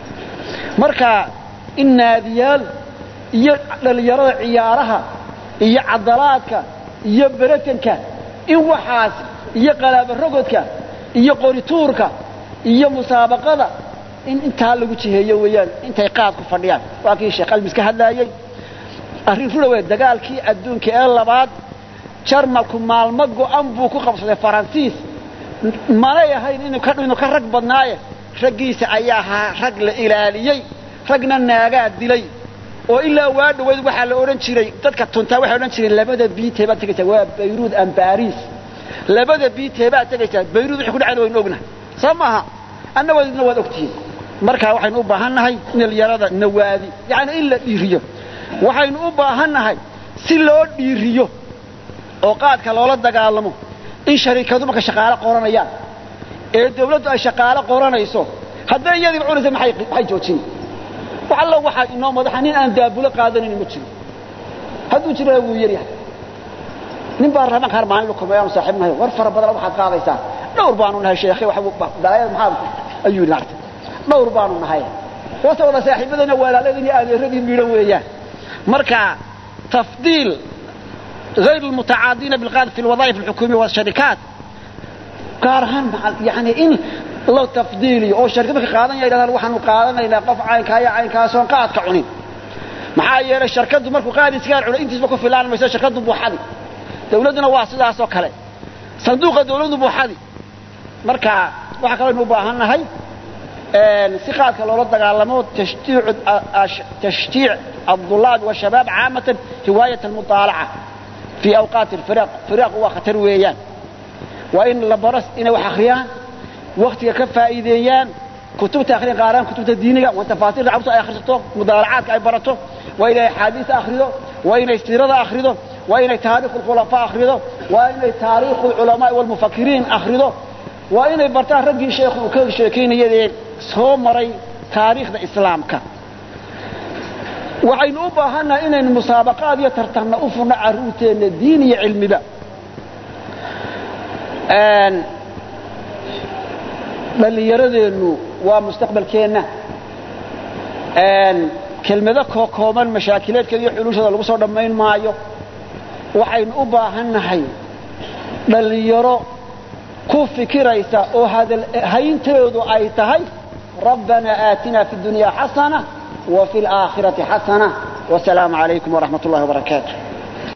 marka in naadiyaal iyo dhallinyarada ciyaaraha iyo cadalaadka iyo beretanka in waxaas iyo qalaabarogodka iyo qorituurka iyo musaabaqada in intaa lagu jiheeyo weeyaan intay qaad ku fadhiyaan waa kii sheekh almis ka hadlaayey arrin rura wey dagaalkii adduunka ee labaad jarmalku maalmo go'an buu ku qabsaday faransiis manay ahayn inuu ka rag badnaaye raggiisa ayaa ahaa rag la ilaaliyey ragna naagaa dilay oo ilaa waa dhowayd waxaa la odhan jiray dadka tuntaa waxay odhan jireen labada biitee baad tegaysaa waa bayruud an baris labada biitee baad tegaysaa bayruud wixii ku dhacayna waynu ognahay soo maaha anna wadna waad ogtihiin markaa waxaynu u baahan nahay dhalinyarada nawaadi yacni in la dhiiriyo waxaynu u baahan nahay si loo dhiiriyo oo qaadka loola dagaalamo in shariikadu marka shaqaalo qoranayaan ee dawladdu ay shaqaalo qoranayso hadday iyadiiba cunaysa maxay joojin wax allo waxaa inoo madaxa nin aan daabulo qaadanayn ma jiro hadduu jirana wuu yar yahay nin baa raban kaar maalin la kulmay aanu saaxiib nahay war fara badan waxaad qaadaysaa dhowr baanu nahay sheekhay wax dalaayad maxaad ayuu naartay dhowr baanu nahay wasa wada saaxiibadana walaaladii adeeradii miidhan weeyaan marka tafdiil غير المتعاضين بالقاعدة في الوظائف الحكومية والشركات قارهان يعني إن لو تفضيلي أو شركة قادنا إلى وحنا قادنا إلى قف عين كايا عين كاسون قاد كعنين maxaa yeelay shirkadu markuu qaadi sigaar cuno intiisba ku filaan mayso shirkadu buuxadi dawladuna waa sidaas oo kale sanduuqa dawladu buuxadi marka waxa kale inuu baahan nahay si qaadka loola dagaalamo tashtiic الطلاب والشباب عامة هواية المطالعة في أوقات الفراق فراق هو خطر ويان وإن لبرس إن وحخريان وقت كفا إيديان كتب تأخرين قاران كتب الدينية وتفاصيل عبط أي أخرجته مضارعات أي برته وإن حديث أخرجه وإن استيراد أخرجه وإن تاريخ الخلفاء أخرجه وإن تاريخ العلماء والمفكرين أخرجه وإن برتاه رجي شيخ وكل شيخين يدين سومري تاريخ الإسلام كان waxaynu u baahannaha inaynu musaabaqaad iyo tartanna u furno carruurteenna diin iyo cilmiba dhallinyaradeennu waa mustaqbalkeenna kelmado kookooban mashaakileedkeeda iyo xuluushada lagu soo dhammayn maayo waxaynu u baahannahay dhallinyaro ku fikiraysa oo haynteedu ay tahay rabbanaa aatinaa fi اdunyaa xasana وفي الآخرة حسنة والسلام عليكم ورحمة الله وبركاته